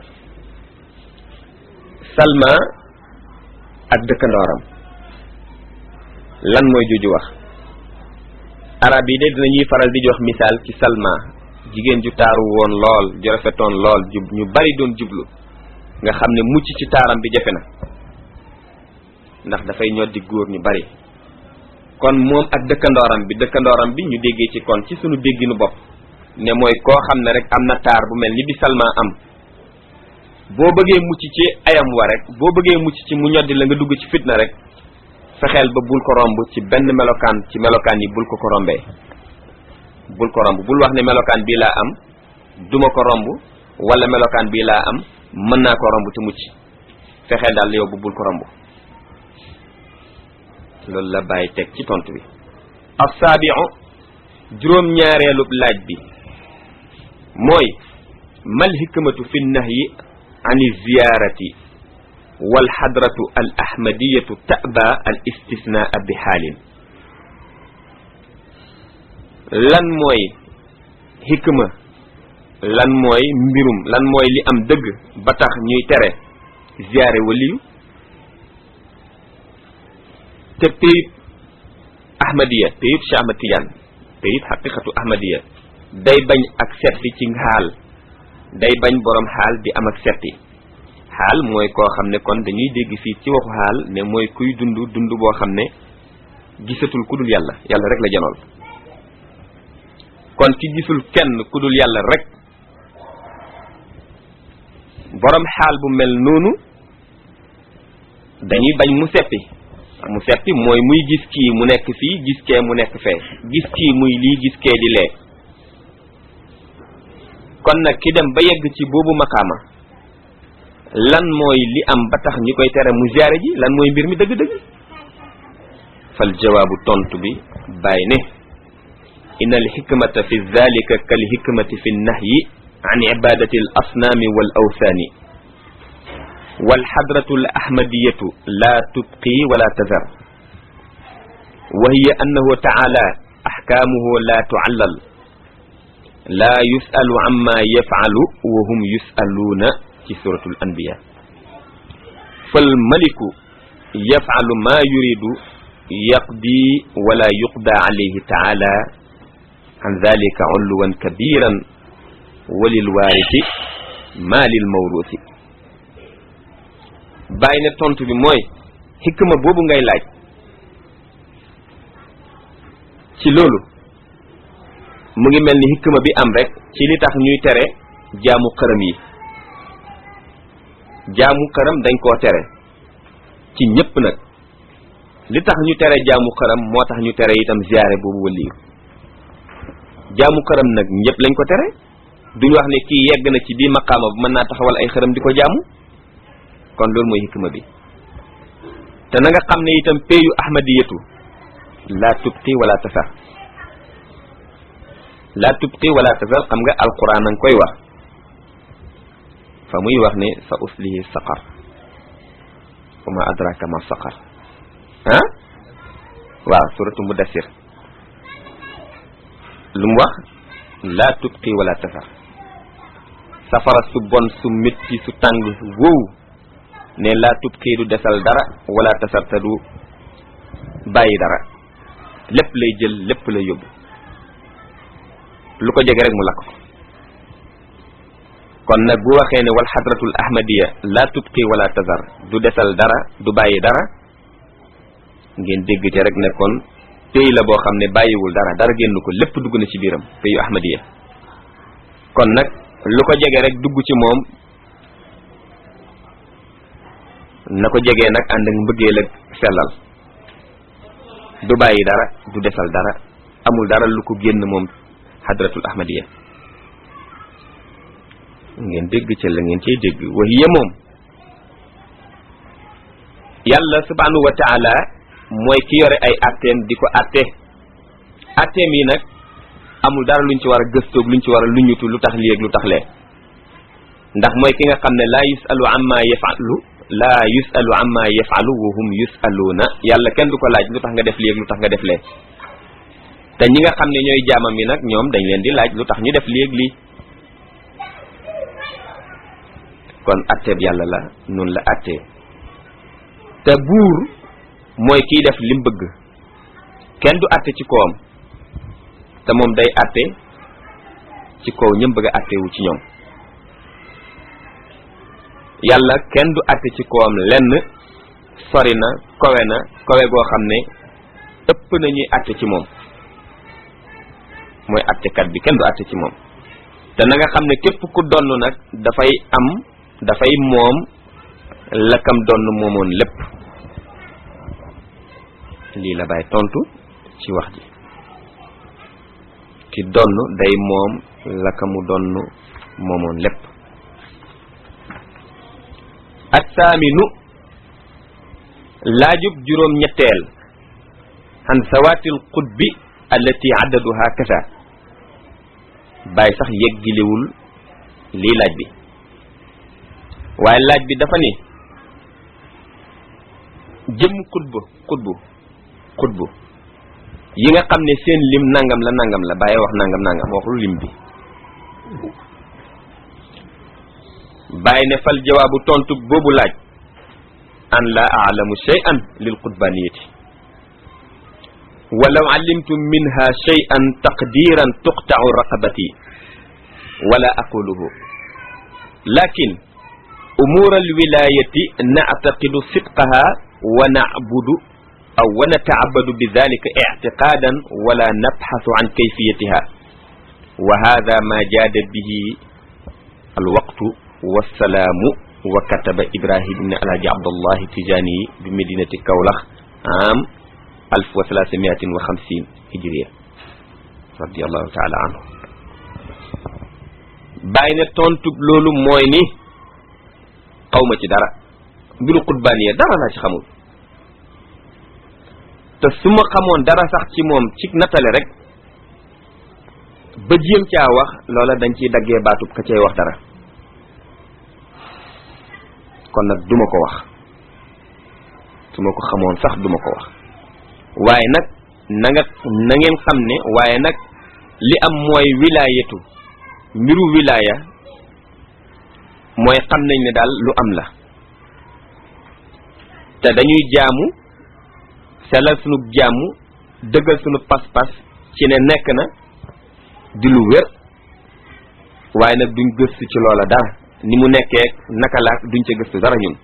salma ak dëkkandooram lan mooy juju wax arab yi de dinañuy faral di jox misaal ci salma jigéen ju taaru woon lool ju rafetoon lool ju ñu bari doon jublu nga xam ne mucc ci taaram bi jafe na ndax dafay ñoddi góor ñu bari kon moom ak dëkkandooram bi dëkkandooram bi ñu déggee ci kon ci sunu dégginu bopp ne mooy koo xam ne rek am na taar bu mel ni bi salma am boo bëggee mucc ci ayam wa rek boo bëggee mucc ci mu ñoddi la nga dugg ci fitna rek fexeel ba bul ko romb ci benn melokaan ci melokaan yi bul ko ko rombee bul ko romb bul wax ne melokaan bii laa am duma ko romb wala melokaan bii laa am mën naa ko romb te mucc fexeel daal yow bu bul ko romb loolu la bàyyi teg ci tontu bi assaabiu juróom ñaareelub laaj bi mooy mal hikmatu fi nahyi an ziyarati wal xadratu al ahmadiyatu taba al istisnaa bi xaalin lan mooy hikma lan mooy mbirum lan mooy li am dëgg ba tax ñuy tere ziyaare waliyu te payib ahmadiya payib Cheikh Ahmad Tidiane payib xaqiqatu ahmadiya day bañ ak setti ci xaal day bañ borom xaal di am ak setti xaal mooy koo xam ne kon dañuy dégg fii ci waxu xaal ne mooy kuy dund dund boo xam ne gisatul ku dul yàlla yàlla rek la janool kon ki gisul kenn ku dul yàlla rek borom xaal bu mel noonu dañuy bañ mu seppi mu seppi mooy muy gis kii mu nekk fii gis kee mu nekk fee gis kii muy lii gis kee di lee kon nag ki dem ba yegg ci boobu maqaama lan mooy li am ba tax ñi koy tere mu ziyaare ji lan mooy mbir mi dëgg-dëgg fal jawaabu tontu bi bàyyi ne inna al hikmata fi dhalika kal hikmati fi nahyi an ibadati al asnaami wal awthaani والحضرة الأحمدية لا تبقي ولا تذر وهي أنه تعالى أحكامه لا تعلل لا يسأل عما يفعل وهم يسألون في سورة الأنبياء فالملك يفعل ما يريد يقضي ولا يقضى عليه تعالى عن ذلك علوا كبيرا وللوارث ما للموروث bàyyi ne tontu bi mooy xikma boobu ngay laaj ci loolu mu ngi mel ni xikma bi am rek ci li tax ñuy tere jaamu xërëm yi jaamu xërëm dañ koo tere ci ñépp nag li tax ñu tere jaamu xërëm moo tax ñu tere itam ziyaare boobu waliyu jaamu xërëm nag ñépp lañ ko tere duñu wax ne kii yegg na ci bii maqaama bu mën naa taxawal ay xërëm di ko jaamu kon loolu mooy hikma bi te na nga xam ne itam peyu ahmadiyatu la tubqi wala tasar la tubqi wala tasar xam nga alquran a nga koy wax fa muy wax ne sa uslihi saqar wa ma adraka ma saqar ah waaw suratu mudassir lu mu wax la tubqi wala tasar safara su bon su métti su tàng wow ne laa tubqi du desal dara wala tasarta du bàyyi dara lépp lay jël lépp lay yóbbu lu ko jege rek mu lakk ko kon nag bu waxee ne wal xadratul ahmadiya laa tubqi wala tasar du desal dara du bàyyi dara ngeen dégg te rek ne kon pays la boo xam ne bàyyiwul dara dara génn ko lépp dugg na ci biiram payu ahmadiya kon nag lu ko jege rek dugg ci moom na ko jegee nag ànd ak mbëggeel ak sellal du bàyyi dara du desal dara amul dara lu ko génn moom hadratul ahmadiya ngeen dégg ca la ngeen cey dégg wahiya moom yàlla subhanahu wa taala mooy ki yore ay atteem di ko atte atteem yi nag amul dara luñ ci war a gëstoog luñ ci war a luñutu lu tax lii ak lu tax lee ndax mooy ki nga xam ne laa yusalu amma yafalu laa yusalu amma yafalu wa hum yusaluuna yàlla kenn du ko laaj lu tax nga def lii ak lu tax nga def lee te ñi nga xam ne ñooy jaamam yi nag ñoom dañ leen di laaj lu tax ñu def lii ak lii kon atteeb yàlla la nun la attee te buur mooy kiy def lim bëgg kenn du atte ci kawam te moom day atte ci kaw ñëm bëgg a attewu ci ñoom yàlla kenn du atte ci kawam lenn sori na kowe na kowe goo xam ne ëpp na ñuy atte ci moom mooy attekat bi kenn du atte ci moom te na nga xam ne képp ku donn nag dafay am dafay moom lakam donn moomoon lépp lii la bay tontu ci wax ji ki donn day moom lakamu donn moomoon lépp assaaminu laajub juróom ñetteel an sawaatil qutbi allati addaduha kasa bàyyi sax yeggilewul lii laaj bi waaye laaj bi dafa ni jëm xutbu xutbu xutbu yi nga xam ne seen lim nangam la nangam la bàyyi wax nangam nangam waxul lim bi bàyyi ne fal jawaabu tontu boobu laaj an la aalamu shay'an lil qutbaniyati walaw alimtu minha shay'an taqdiran tuqta'u raqabati wala aquluhu lakin umur alwilayati na'taqidu sidqaha wa na'budu aw wa nata'abbadu bidhalika i'tiqadan wala nabhathu an kayfiyatiha wa hadha ma jada bihi alwaqtu wassalaamu wa kataba ibrahim ibn alhaji abdullah tijani bi medinati kawlax am alf wa salaasamiatin wa xamsin hijriya radiallahu taala anhu bàyyi ne tontu loolu mooy ni xawma ci dara mbiru xutbaaniya dara laa ci xamul te su ma xamoon dara sax ci moom ci nattale rek ba jéem caa wax loola dañ ciy daggee baatub ka cay wax dara kon nag duma ko wax su ma ko xamoon sax duma ko wax waaye nag na nga na ngeen xam ne waaye nag li am mooy wilaayatu mbiru wilaaya mooy xam nañ ne daal lu am la te dañuy jaamu selal sunu jaamu dëggal sunu pas-pas ci ne nekk na di lu wér waaye nag duñ gëstu ci loola dara ni mu nekkee naka la duñ ca gëstu dara ñun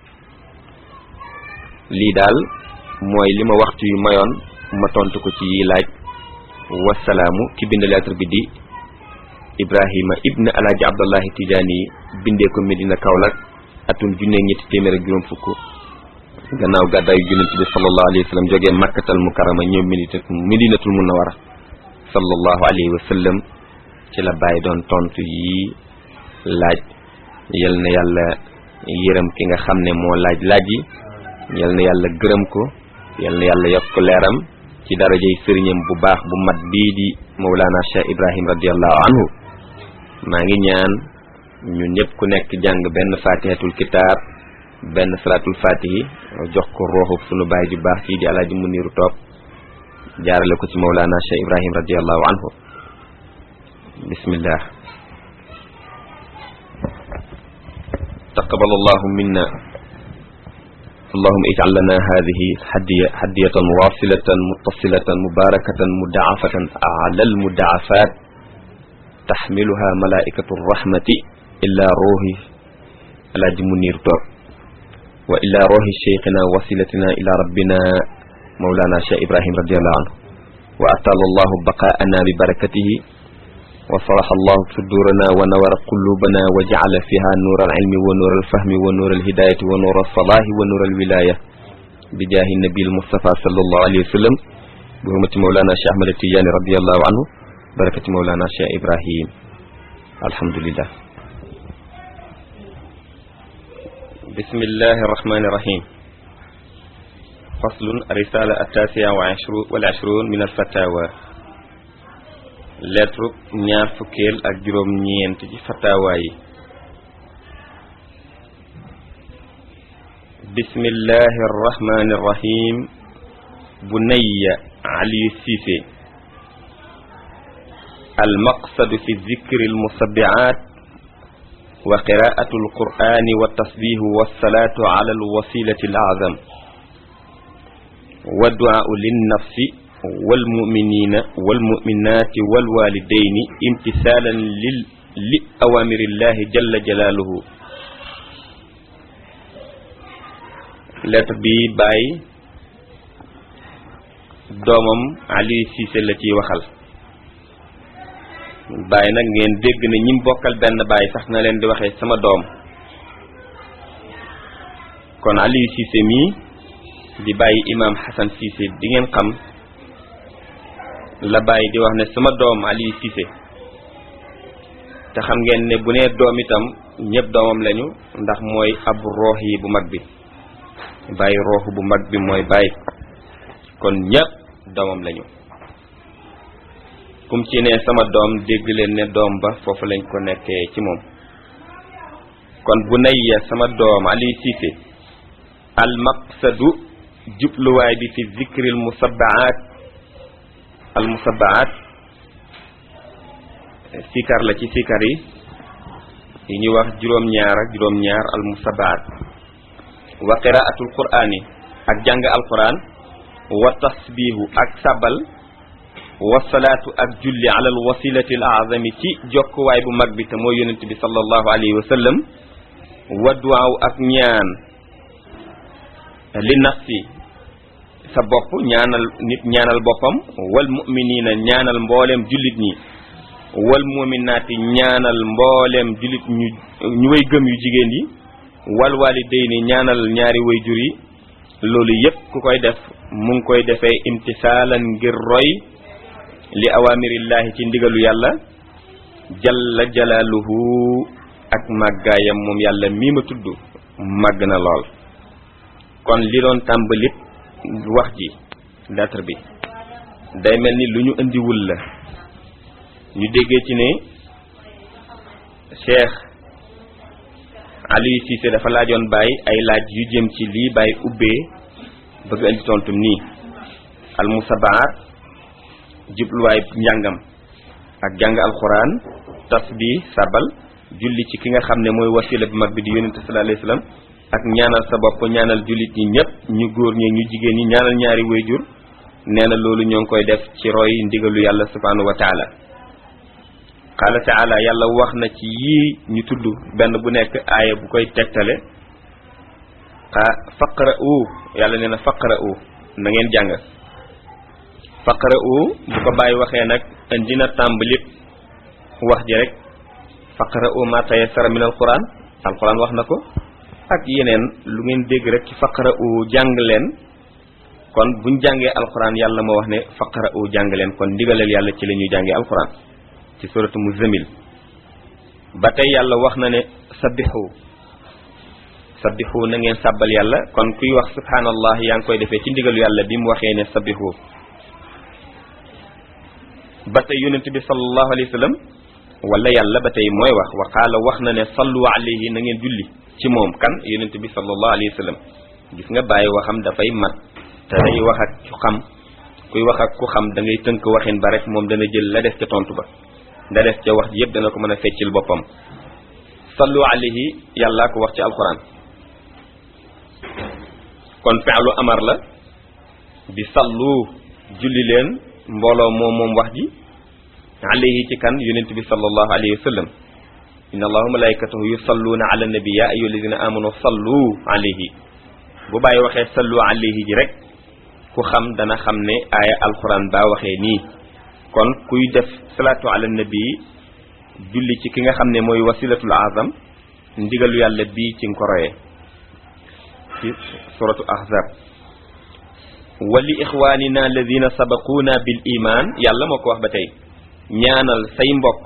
lii daal mooy li ma waxtu yu mayoon ma tontu ko ci yi laaj wasalaamu ki bind lettre bi di ibrahima ibn alaaji abdullahi tijaani bindee ko medina kaolack atum junne ñetti téeméer ak juróom fukk gannaaw gàddaayu yonent bi sallallahu alayhi wa sallam jógee makkatal mukarama ñëw medinatul munawara sallallahu alayhi wa sallam ci la bàyyi doon tontu yi laaj yal na yàlla yërëm ki nga xam ne moo laaj laaj yi yal na yàlla gërëm ko yal na yàlla yokk leeram ci darajay sëriñam bu baax bu mat bii di Mawlana Cheikh Ibrahim radiallahu anhu maa ngi ñaan ñun ñëpp ku nekk jàng benn fatihatul kitaab benn salatul fatihi jox ko rooxu sunu baay ju baax ci di alaaji muniru toog jaarale ko ci Mawlana Cheikh Ibrahim radiallahu anhu bismillah taqabbal allahu minna اللهم اجعل لنا هذه حدية, حدية واصلة متصلة مباركة مدعفة على المدعفات تحملها ملائكة الرحمة إلا روح على منير طور وإلى روح شيخنا وصلتنا إلى ربنا مولانا شيخ إبراهيم رضي الله عنه وأطال الله بقاءنا ببركته وصرح الله صدورنا ونور قلوبنا وجعل فيها نور العلم ونور الفهم ونور الهداية ونور الصلاح ونور الولاية بجاه النبي المصطفى صلى الله عليه وسلم بهمة مولانا شيخ أحمد التجاني رضي الله عنه بركة مولانا شيخ إبراهيم الحمد لله بسم الله الرحمن الرحيم فصل الرسالة التاسعة والعشرون من الفتاوى lettre ñaar fukkeel ak juróom ñeent ci fatawa yi bismillahi arrahmani irrahim bunayya aliyu siise almaqsadu fi zikri almusabiat wa qiraatu alqur'ani wa tasbihu wassalatu ala alwasilati alazam wa du'au linnafsi والمؤمنين والمؤمنات والوالدين امتثالا لل... لأوامر الله جل جلاله lettre bi bàyyi doomam Ali Cissé la ciy waxal bàyyi nag ngeen dégg ne ñim bokkal benn bàyyi sax na leen di waxee sama doom kon Ali Cissé mii di bàyyi imam Hassan Cissé di ngeen xam la bàyyi di wax ne sama doom Ali Cissé te xam ngeen ne bu nee doom itam ñëpp doomam lañu ndax mooy ab roox yi bu mag bi bàyyi roox bu mag bi mooy bàyyi kon ñëpp doomam lañu kum ci ne sama doom dégg leen ne doom ba foofu lañ ko nekkee ci moom kon bu nayya sama doom Ali Cissé al maqsadu jubluwaay bi fi zikril musabbaat al musabbaat sikar la ci sikar yi yi ñuy wax juróom-ñaar ak juróom-ñaar al musabbaat wa qiraatul qur'ani ak jàng alquran wa tasbihu ak sabal wa salaatu ak julli ala al wasilati al azami ci jokkuwaay bu mag bi te mooy yonent bi sallallahu alayhi wa sallam wa duwaaw ak ñaan li nafsi sa bopp ñaanal nit ñaanal boppam wal mu'minina ñaanal mbooleem jullit ñi wal mu'minaati ñaanal mbooleem jullit ñu ñu way gëm yu jigéen yi wal walidayni ñaanal ñaari way jur yi loolu yépp ku koy def mu ngi koy defee imtisaalan ngir roy li awamirillahi ci ndigalu yàlla jalla jalaaluhu ak màggaayam moom yàlla mii ma tudd màgg na lool kon li doon tàmbalit wax ji lettre bi day mel ni lu ñu indiwul la ñu déggee ci ne Cheikh Aliou Cissé dafa laajoon Baye ay laaj yu jëm ci lii Baye ubbee bëgg indi tontum nii al musabaar jubluwaay njàngam ak jàng alxuraan tasbih sabal julli ci ki nga xam ne mooy wasila bu mag bi di yonente sallallahu alayhi wasallam ak ñaanal sa bopp ñaanal jullit ñi ñëpp ñu góor ñi ñu jigéen ñi ñaanal ñaari wayjur nee na loolu ñoo ngi koy def ci roy ndigalu yàlla subhanahu wa taala qaala taala yàlla wax na ci yii ñu tudd benn bu nekk aaya bu koy tegtale ah faqra u yàlla nee na faqra u na ngeen jàng faqra u bu ko bàyyi waxee nag indi na tàmbalib wax ji rek faqra u ma tayassara min alquran alquran wax na ko ak yeneen lu ngeen dégg rek ci faqra u jàng leen kon buñ jàngee alquran yàlla moo wax ne faqra u jàng leen kon ndigaleel yàlla ci la ñuy jàngee alquran ci suratu muzammil ba tey yàlla wax na ne sabbixu sabbixu na ngeen sàbbal yàlla kon kuy wax subhanallah yaa ngi koy defee ci ndigalu yàlla bi mu waxee ne sabbixu ba tey yonent bi sallallahu alayhi wa sallam wala yàlla ba tey mooy wax wa qaala wax na ne sallu alayhi na ngeen julli ci moom kan yonent bi sallallahu alayhi wa sallam gis nga bàyyi waxam dafay mat te day wax ak ku xam kuy wax ak ku xam da ngay tënk waxin ba rek moom dana jël la des ca tontu ba da des ca wax ji yëpp dana ko mën a feccil boppam sallu alayhi yàllaa ko wax ci alquran kon fi'lu amar la bi sallu julli leen mbooloo moom moom wax ji alayhi ci kan yonent bi sallallahu alayhi wa sallam inna allaha malaikatahu yusalluuna ala nabi ya ayyuha alladina amanu sallu alayhi bu bàyyi waxee sallu alayhi ji rek ku xam dana xam ne aaya alquran baa waxee nii kon kuy def salaatu ala nabi julli ci ki nga xam ne mooy wasilatul azam ndigalu yàlla bii ci nga ko royee ci suratu ahzab wa li ixwanina alladina sabaquuna bil iman yàlla moo ko wax ba tey ñaanal say mbokk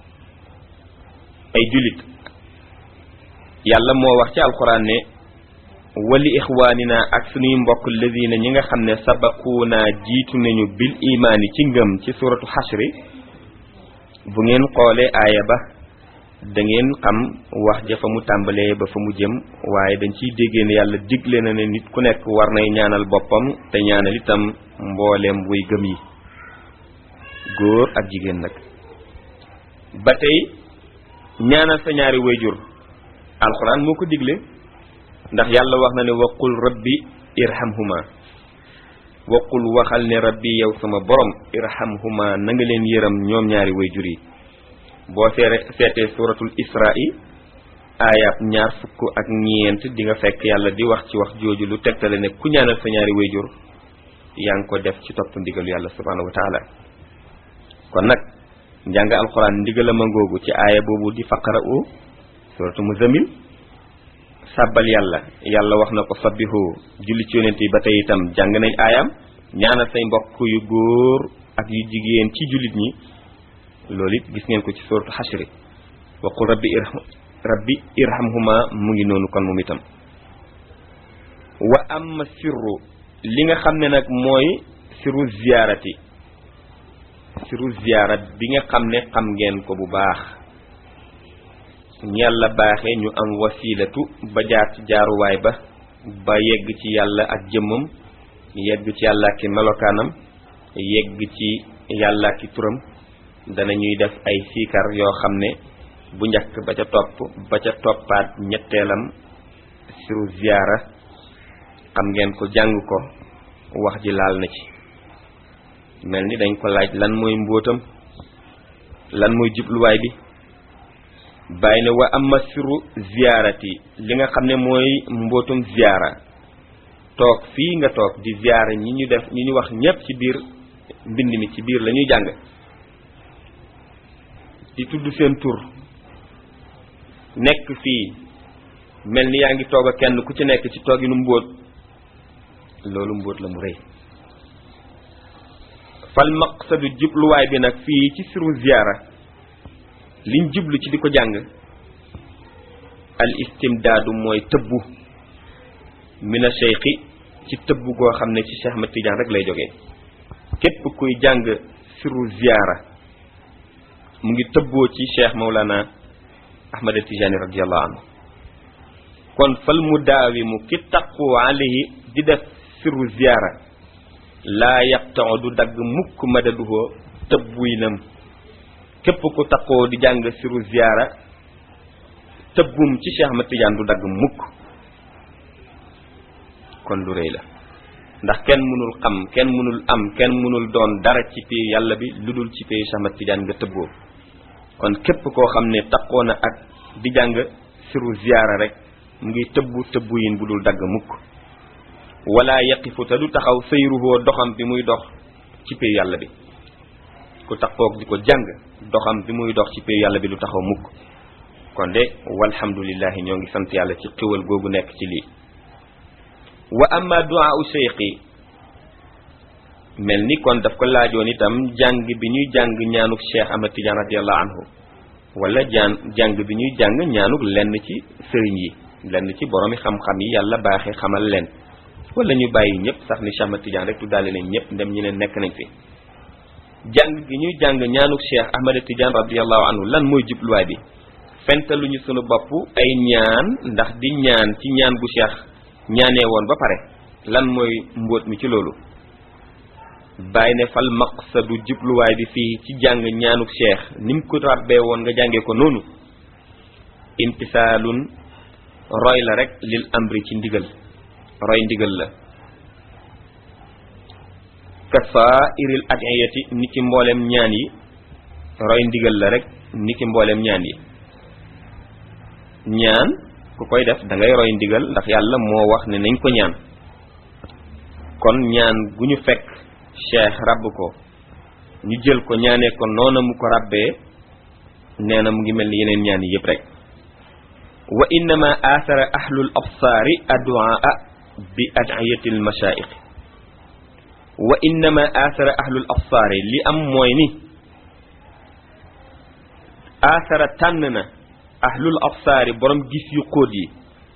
ay jullit yàlla moo wax ci alquran ne wali ixwaanina ak suñuy mbokk alladina ñi nga xam ne sabaquuna jiitu nañu bil imaani ci ngëm ci suratu xashri bu ngeen xoolee aaya ba da ngeen xam wax ja fa mu tàmbalee ba fa mu jëm waaye dañ ciy déggee ne yàlla digle na ne nit ku nekk war nay ñaanal boppam te ñaanal itam mbooleem way gëm yi góor ak jigéen nag ba tey ñaanal sa ñaari wayjur alxuraan moo ko digle ndax yàlla wax na ne waqul rabbi irhamhuma waqul waxal ne rabbi yow sama borom irhamhuma na nga leen yërëm ñoom ñaari wayjur yi boo seere seetee suratul isra'i aayab ñaar fukk ak ñeent di nga fekk yàlla di wax ci wax jooju lu tegtale ne ku ñaanal sa ñaari wayjur yaa ngi ko def ci topp ndigalu yàlla subhanahu wa taala kon nag njàng alxuraan ndigala ma ngoogu ci aaya boobu di faqra'u suratu muzammil sàbbal yàlla yàlla wax na ko sabbihu julli ci yonent yi ba tey itam jàng nañ aayam ñaanal say mbokk yu góor ak yu jigéen ci jullit ñi loolu it gis ngeen ko ci suratu xashri wa qul rabbi irham rabbi irhamhuma mu ngi noonu kon moom itam wa amma sirru li nga xam ne nag mooy sirru ziyaarati sirru ziyaarat bi nga xam ne xam ngeen ko bu baax yàlla baaxee ñu am wasilatu ba jaar ci jaaruwaay ba ba yegg ci yàlla ak jëmmam yegg ci yàlla ak melokaanam yegg ci yàlla ak turam danañuy def ay siikar yoo xam ne bu njëkk ba ca topp ba ca toppaat ñetteelam siru ziyaara xam ngeen ko jàng ko wax ji laal na ci mel ni dañ ko laaj lan mooy mbóotam lan mooy jubluwaay bi bàyyi ne wa amma siru ziyaarati li nga xam ne mooy mbootum ziyaara toog fii nga toog di ziyaara ñi ñu def ñi ñu wax ñépp ci biir mbind mi ci biir la ñuy jàng di tudd seen tur nekk fii mel ni yaa ngi toog a kenn ku ci nekk ci tooginu mbóot loolu mbóot la mu rëy fal maqsadu jubluwaay bi nag fii ci siru ziyaara liñ jublu ci di ko jàng al istimdaadu mooy tëbbu mina cheikhi ci tëbbu goo xam ne ci Cheikh Ahmad Tidiane rek lay jógee képp kuy jàng siru ziyaara mu ngi tëbboo ci cheikh Maulana Ahmad Tijani radiallahu anhu kon fal mu daawimu ki taqu alayhi di def sirru ziyaara laa yaqtau du dagg mukk madaduhoo tëbbuynam képp ku taqoo di jàng sirru ziyaara tëbbum ci cheikh Ahmad Tidiane du dagg mukk kon lu rëy la ndax kenn mënul xam kenn mënul am kenn mënul doon dara ci pay yàlla bi lu dul ci pay cheikh Ahmad Tidiane nga tëbboo kon képp koo xam ne taqoo na ak di jàng siru ziyaara rek mu ngi tëbbu tëbbu yin bu dul dagg mukk wala yaqifu te du taxaw sayruhoo doxam bi muy dox ci pay yàlla bi ku taqoog di ko jàng doxam bi muy dox ci pay yàlla bi du taxaw mukk kon de walhamdulillahi ñoo ngi sant yàlla ci xéwal googu nekk ci lii wa amma du'a u cheikhi mel ni kon daf ko laajoon itam jàng bi ñuy jàng ñaanuk cheikh Ahmad Tidiane radiallahu anhu wala jaan jàng bi ñuy jàng ñaanuk lenn ci sëriñ yi lenn ci boroomi xam-xam yi yàlla baaxee xamal leen wala ñu bàyyi ñëpp sax ni Cheikh Ahmad Tidiane rek tuddaale leen ñëpp ndem ñi ne nekk nañ fi jàng gi ñuy jàng ñaanuk cheikh Ahmad Tidiane radiallahu anhu lan mooy jubluwaay bi fentaluñu sunu bopp ay ñaan ndax di ñaan ci ñaan gu cheikh ñaanee woon ba pare lan mooy mbóot mi ci loolu bàyyi ne fal maqsadu jubluwaay bi fii ci jàng ñaanuk cheikh ni mu ko ràbbee woon nga jàngee ko noonu imtisaalun roy la rek lil amri ci ndigal roy ndigal la kasairil adiyati ni ki mboolem ñaan yi roy ndigal la rek ni ki mboolem ñaan yi ñaan ku koy def da ngay roy ndigal ndax yàlla moo wax ne nañ ko ñaan kon ñaan gu ñu fekk cheikh rabb ko ñu jël ko ñaanee ko noona mu ko rabbee nee na mu ngi mel ni yeneen ñaan yi yëpp rek wa innama athara ahlul absaari adduaa bi adiyati al mashaayix wa innama athara ahlul absaari li am mooy ni athara tànn na ahlul absaari borom gis yu xóot yi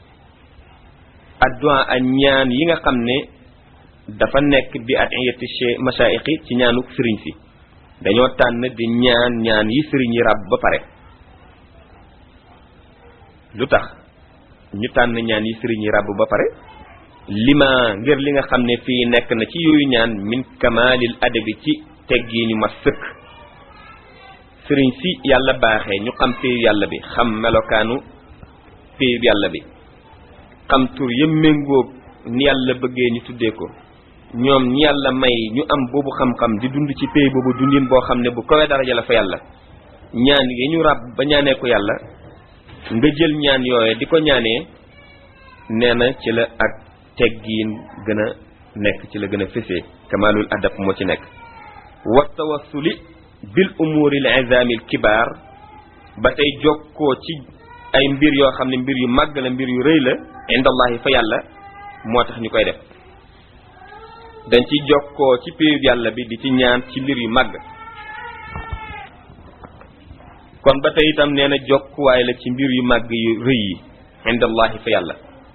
adduaa a ñaan yi nga xam ne dafa nekk bi adiyati mashaayixi ci ñaanu sëriñ si dañoo tànn di ñaan ñaan yi sëriñ yi ràbb ba pare lu tax ñu tànn ñaan yi sëriñ yi ràbb ba pare lima ngir li nga xam ne fii nekk na ci yooyu ñaan min kamalil adabi ci teggi ñu ma sëkk sëriñ si yàlla baaxee ñu xam péyu yàlla bi xam melokaanu péyu yàlla bi xam tur yëm méngoog ni yàlla bëggee ñu tuddee ko ñoom ñi yàlla may ñu am boobu xam-xam di dund ci péy boobu dundin boo xam ne bu kawee daraja la fa yàlla ñaan yi ñu ràbb ba ñaanee ko yàlla nga jël ñaan yooye di ko ñaanee nee na ci la ak teggiin gën a nekk ci la gën a fésee kamalul adab moo ci nekk wa tawassuli bil umuri al izami al kibaar ba tey jokkoo ci ay mbir yoo xam ne mbir yu màgg la mbir yu rëy la indallahi fa yàlla moo tax ñu koy def dañ ci jokkoo ci péyub yàlla bi di ci ñaan ci mbir yu màgg kon ba tey itam nee na jokkuwaay la ci mbir yu màgg yu rëy yi indallahi fa yàlla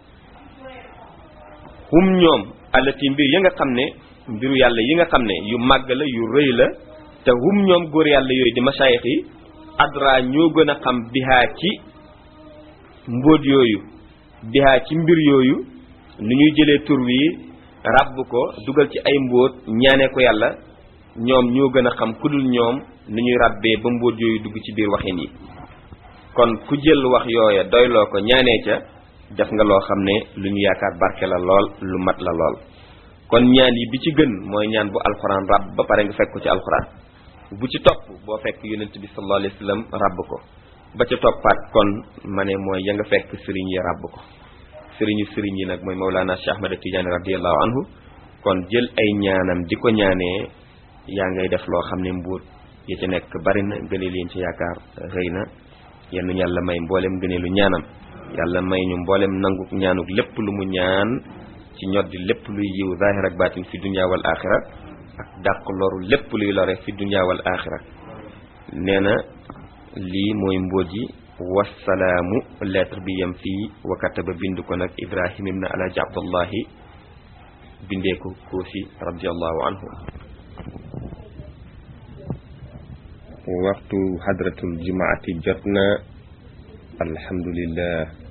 hum ñoom allati mbir yi nga xam ne mbiru yàlla yi nga xam ne yu màgg la yu rëy la te hum ñoom góor yàlla yooyu di masaayix yi adra ñoo gën a xam bihaa ci mbóot yooyu bihaa ci mbir yooyu nu ñuy jëlee tur wi ràbb ko dugal ci ay mbóot ñaanee ko yàlla ñoom ñoo gën a xam ku dul ñoom nu ñuy ràbbee ba mbóot yooyu dugg ci biir waxin yi kon ku jël wax yooya doyloo ko ñaanee ca def nga loo xam ne lu ñu yaakaar barke la lool lu mat la lool kon ñaan yi bi ci gën mooy ñaan bu alxuraan ràbb ba pare nga fekk ko ci alxuraan bu ci topp boo fekk yonent bi sallallahu alayhi wa sallam ràbb ko ba ca toppaat kon ma ne mooy ya nga fekk sëriñ yi ràbb ko sëriñu sëriñ yi nag mooy Mawlana Cheikh Ahmad Tidiane radiallahu anhu kon jël ay ñaanam di ko ñaanee yaa ngay def loo xam ne mbuut ya ci nekk bari na gënee leen ci yaakaar rëy na yenn yàlla may mboolem gëneelu ñaanam yàlla may ñu mboolem nanguk ñaanuk lépp lu mu ñaan ci ñoddi lépp luy yiw zahir ak baatin fi dunya wal axira ak dàq loru lépp luy lore fi dunya wal axira nee na lii mooy mbóot yi wasalaamu lettre bi yem fii wa kataba bind ko nag ibrahim ibn alhaji abdullahi bindee ko koosi radiallahu anhu waxtu hadratul jumaati jot na alhamdulillah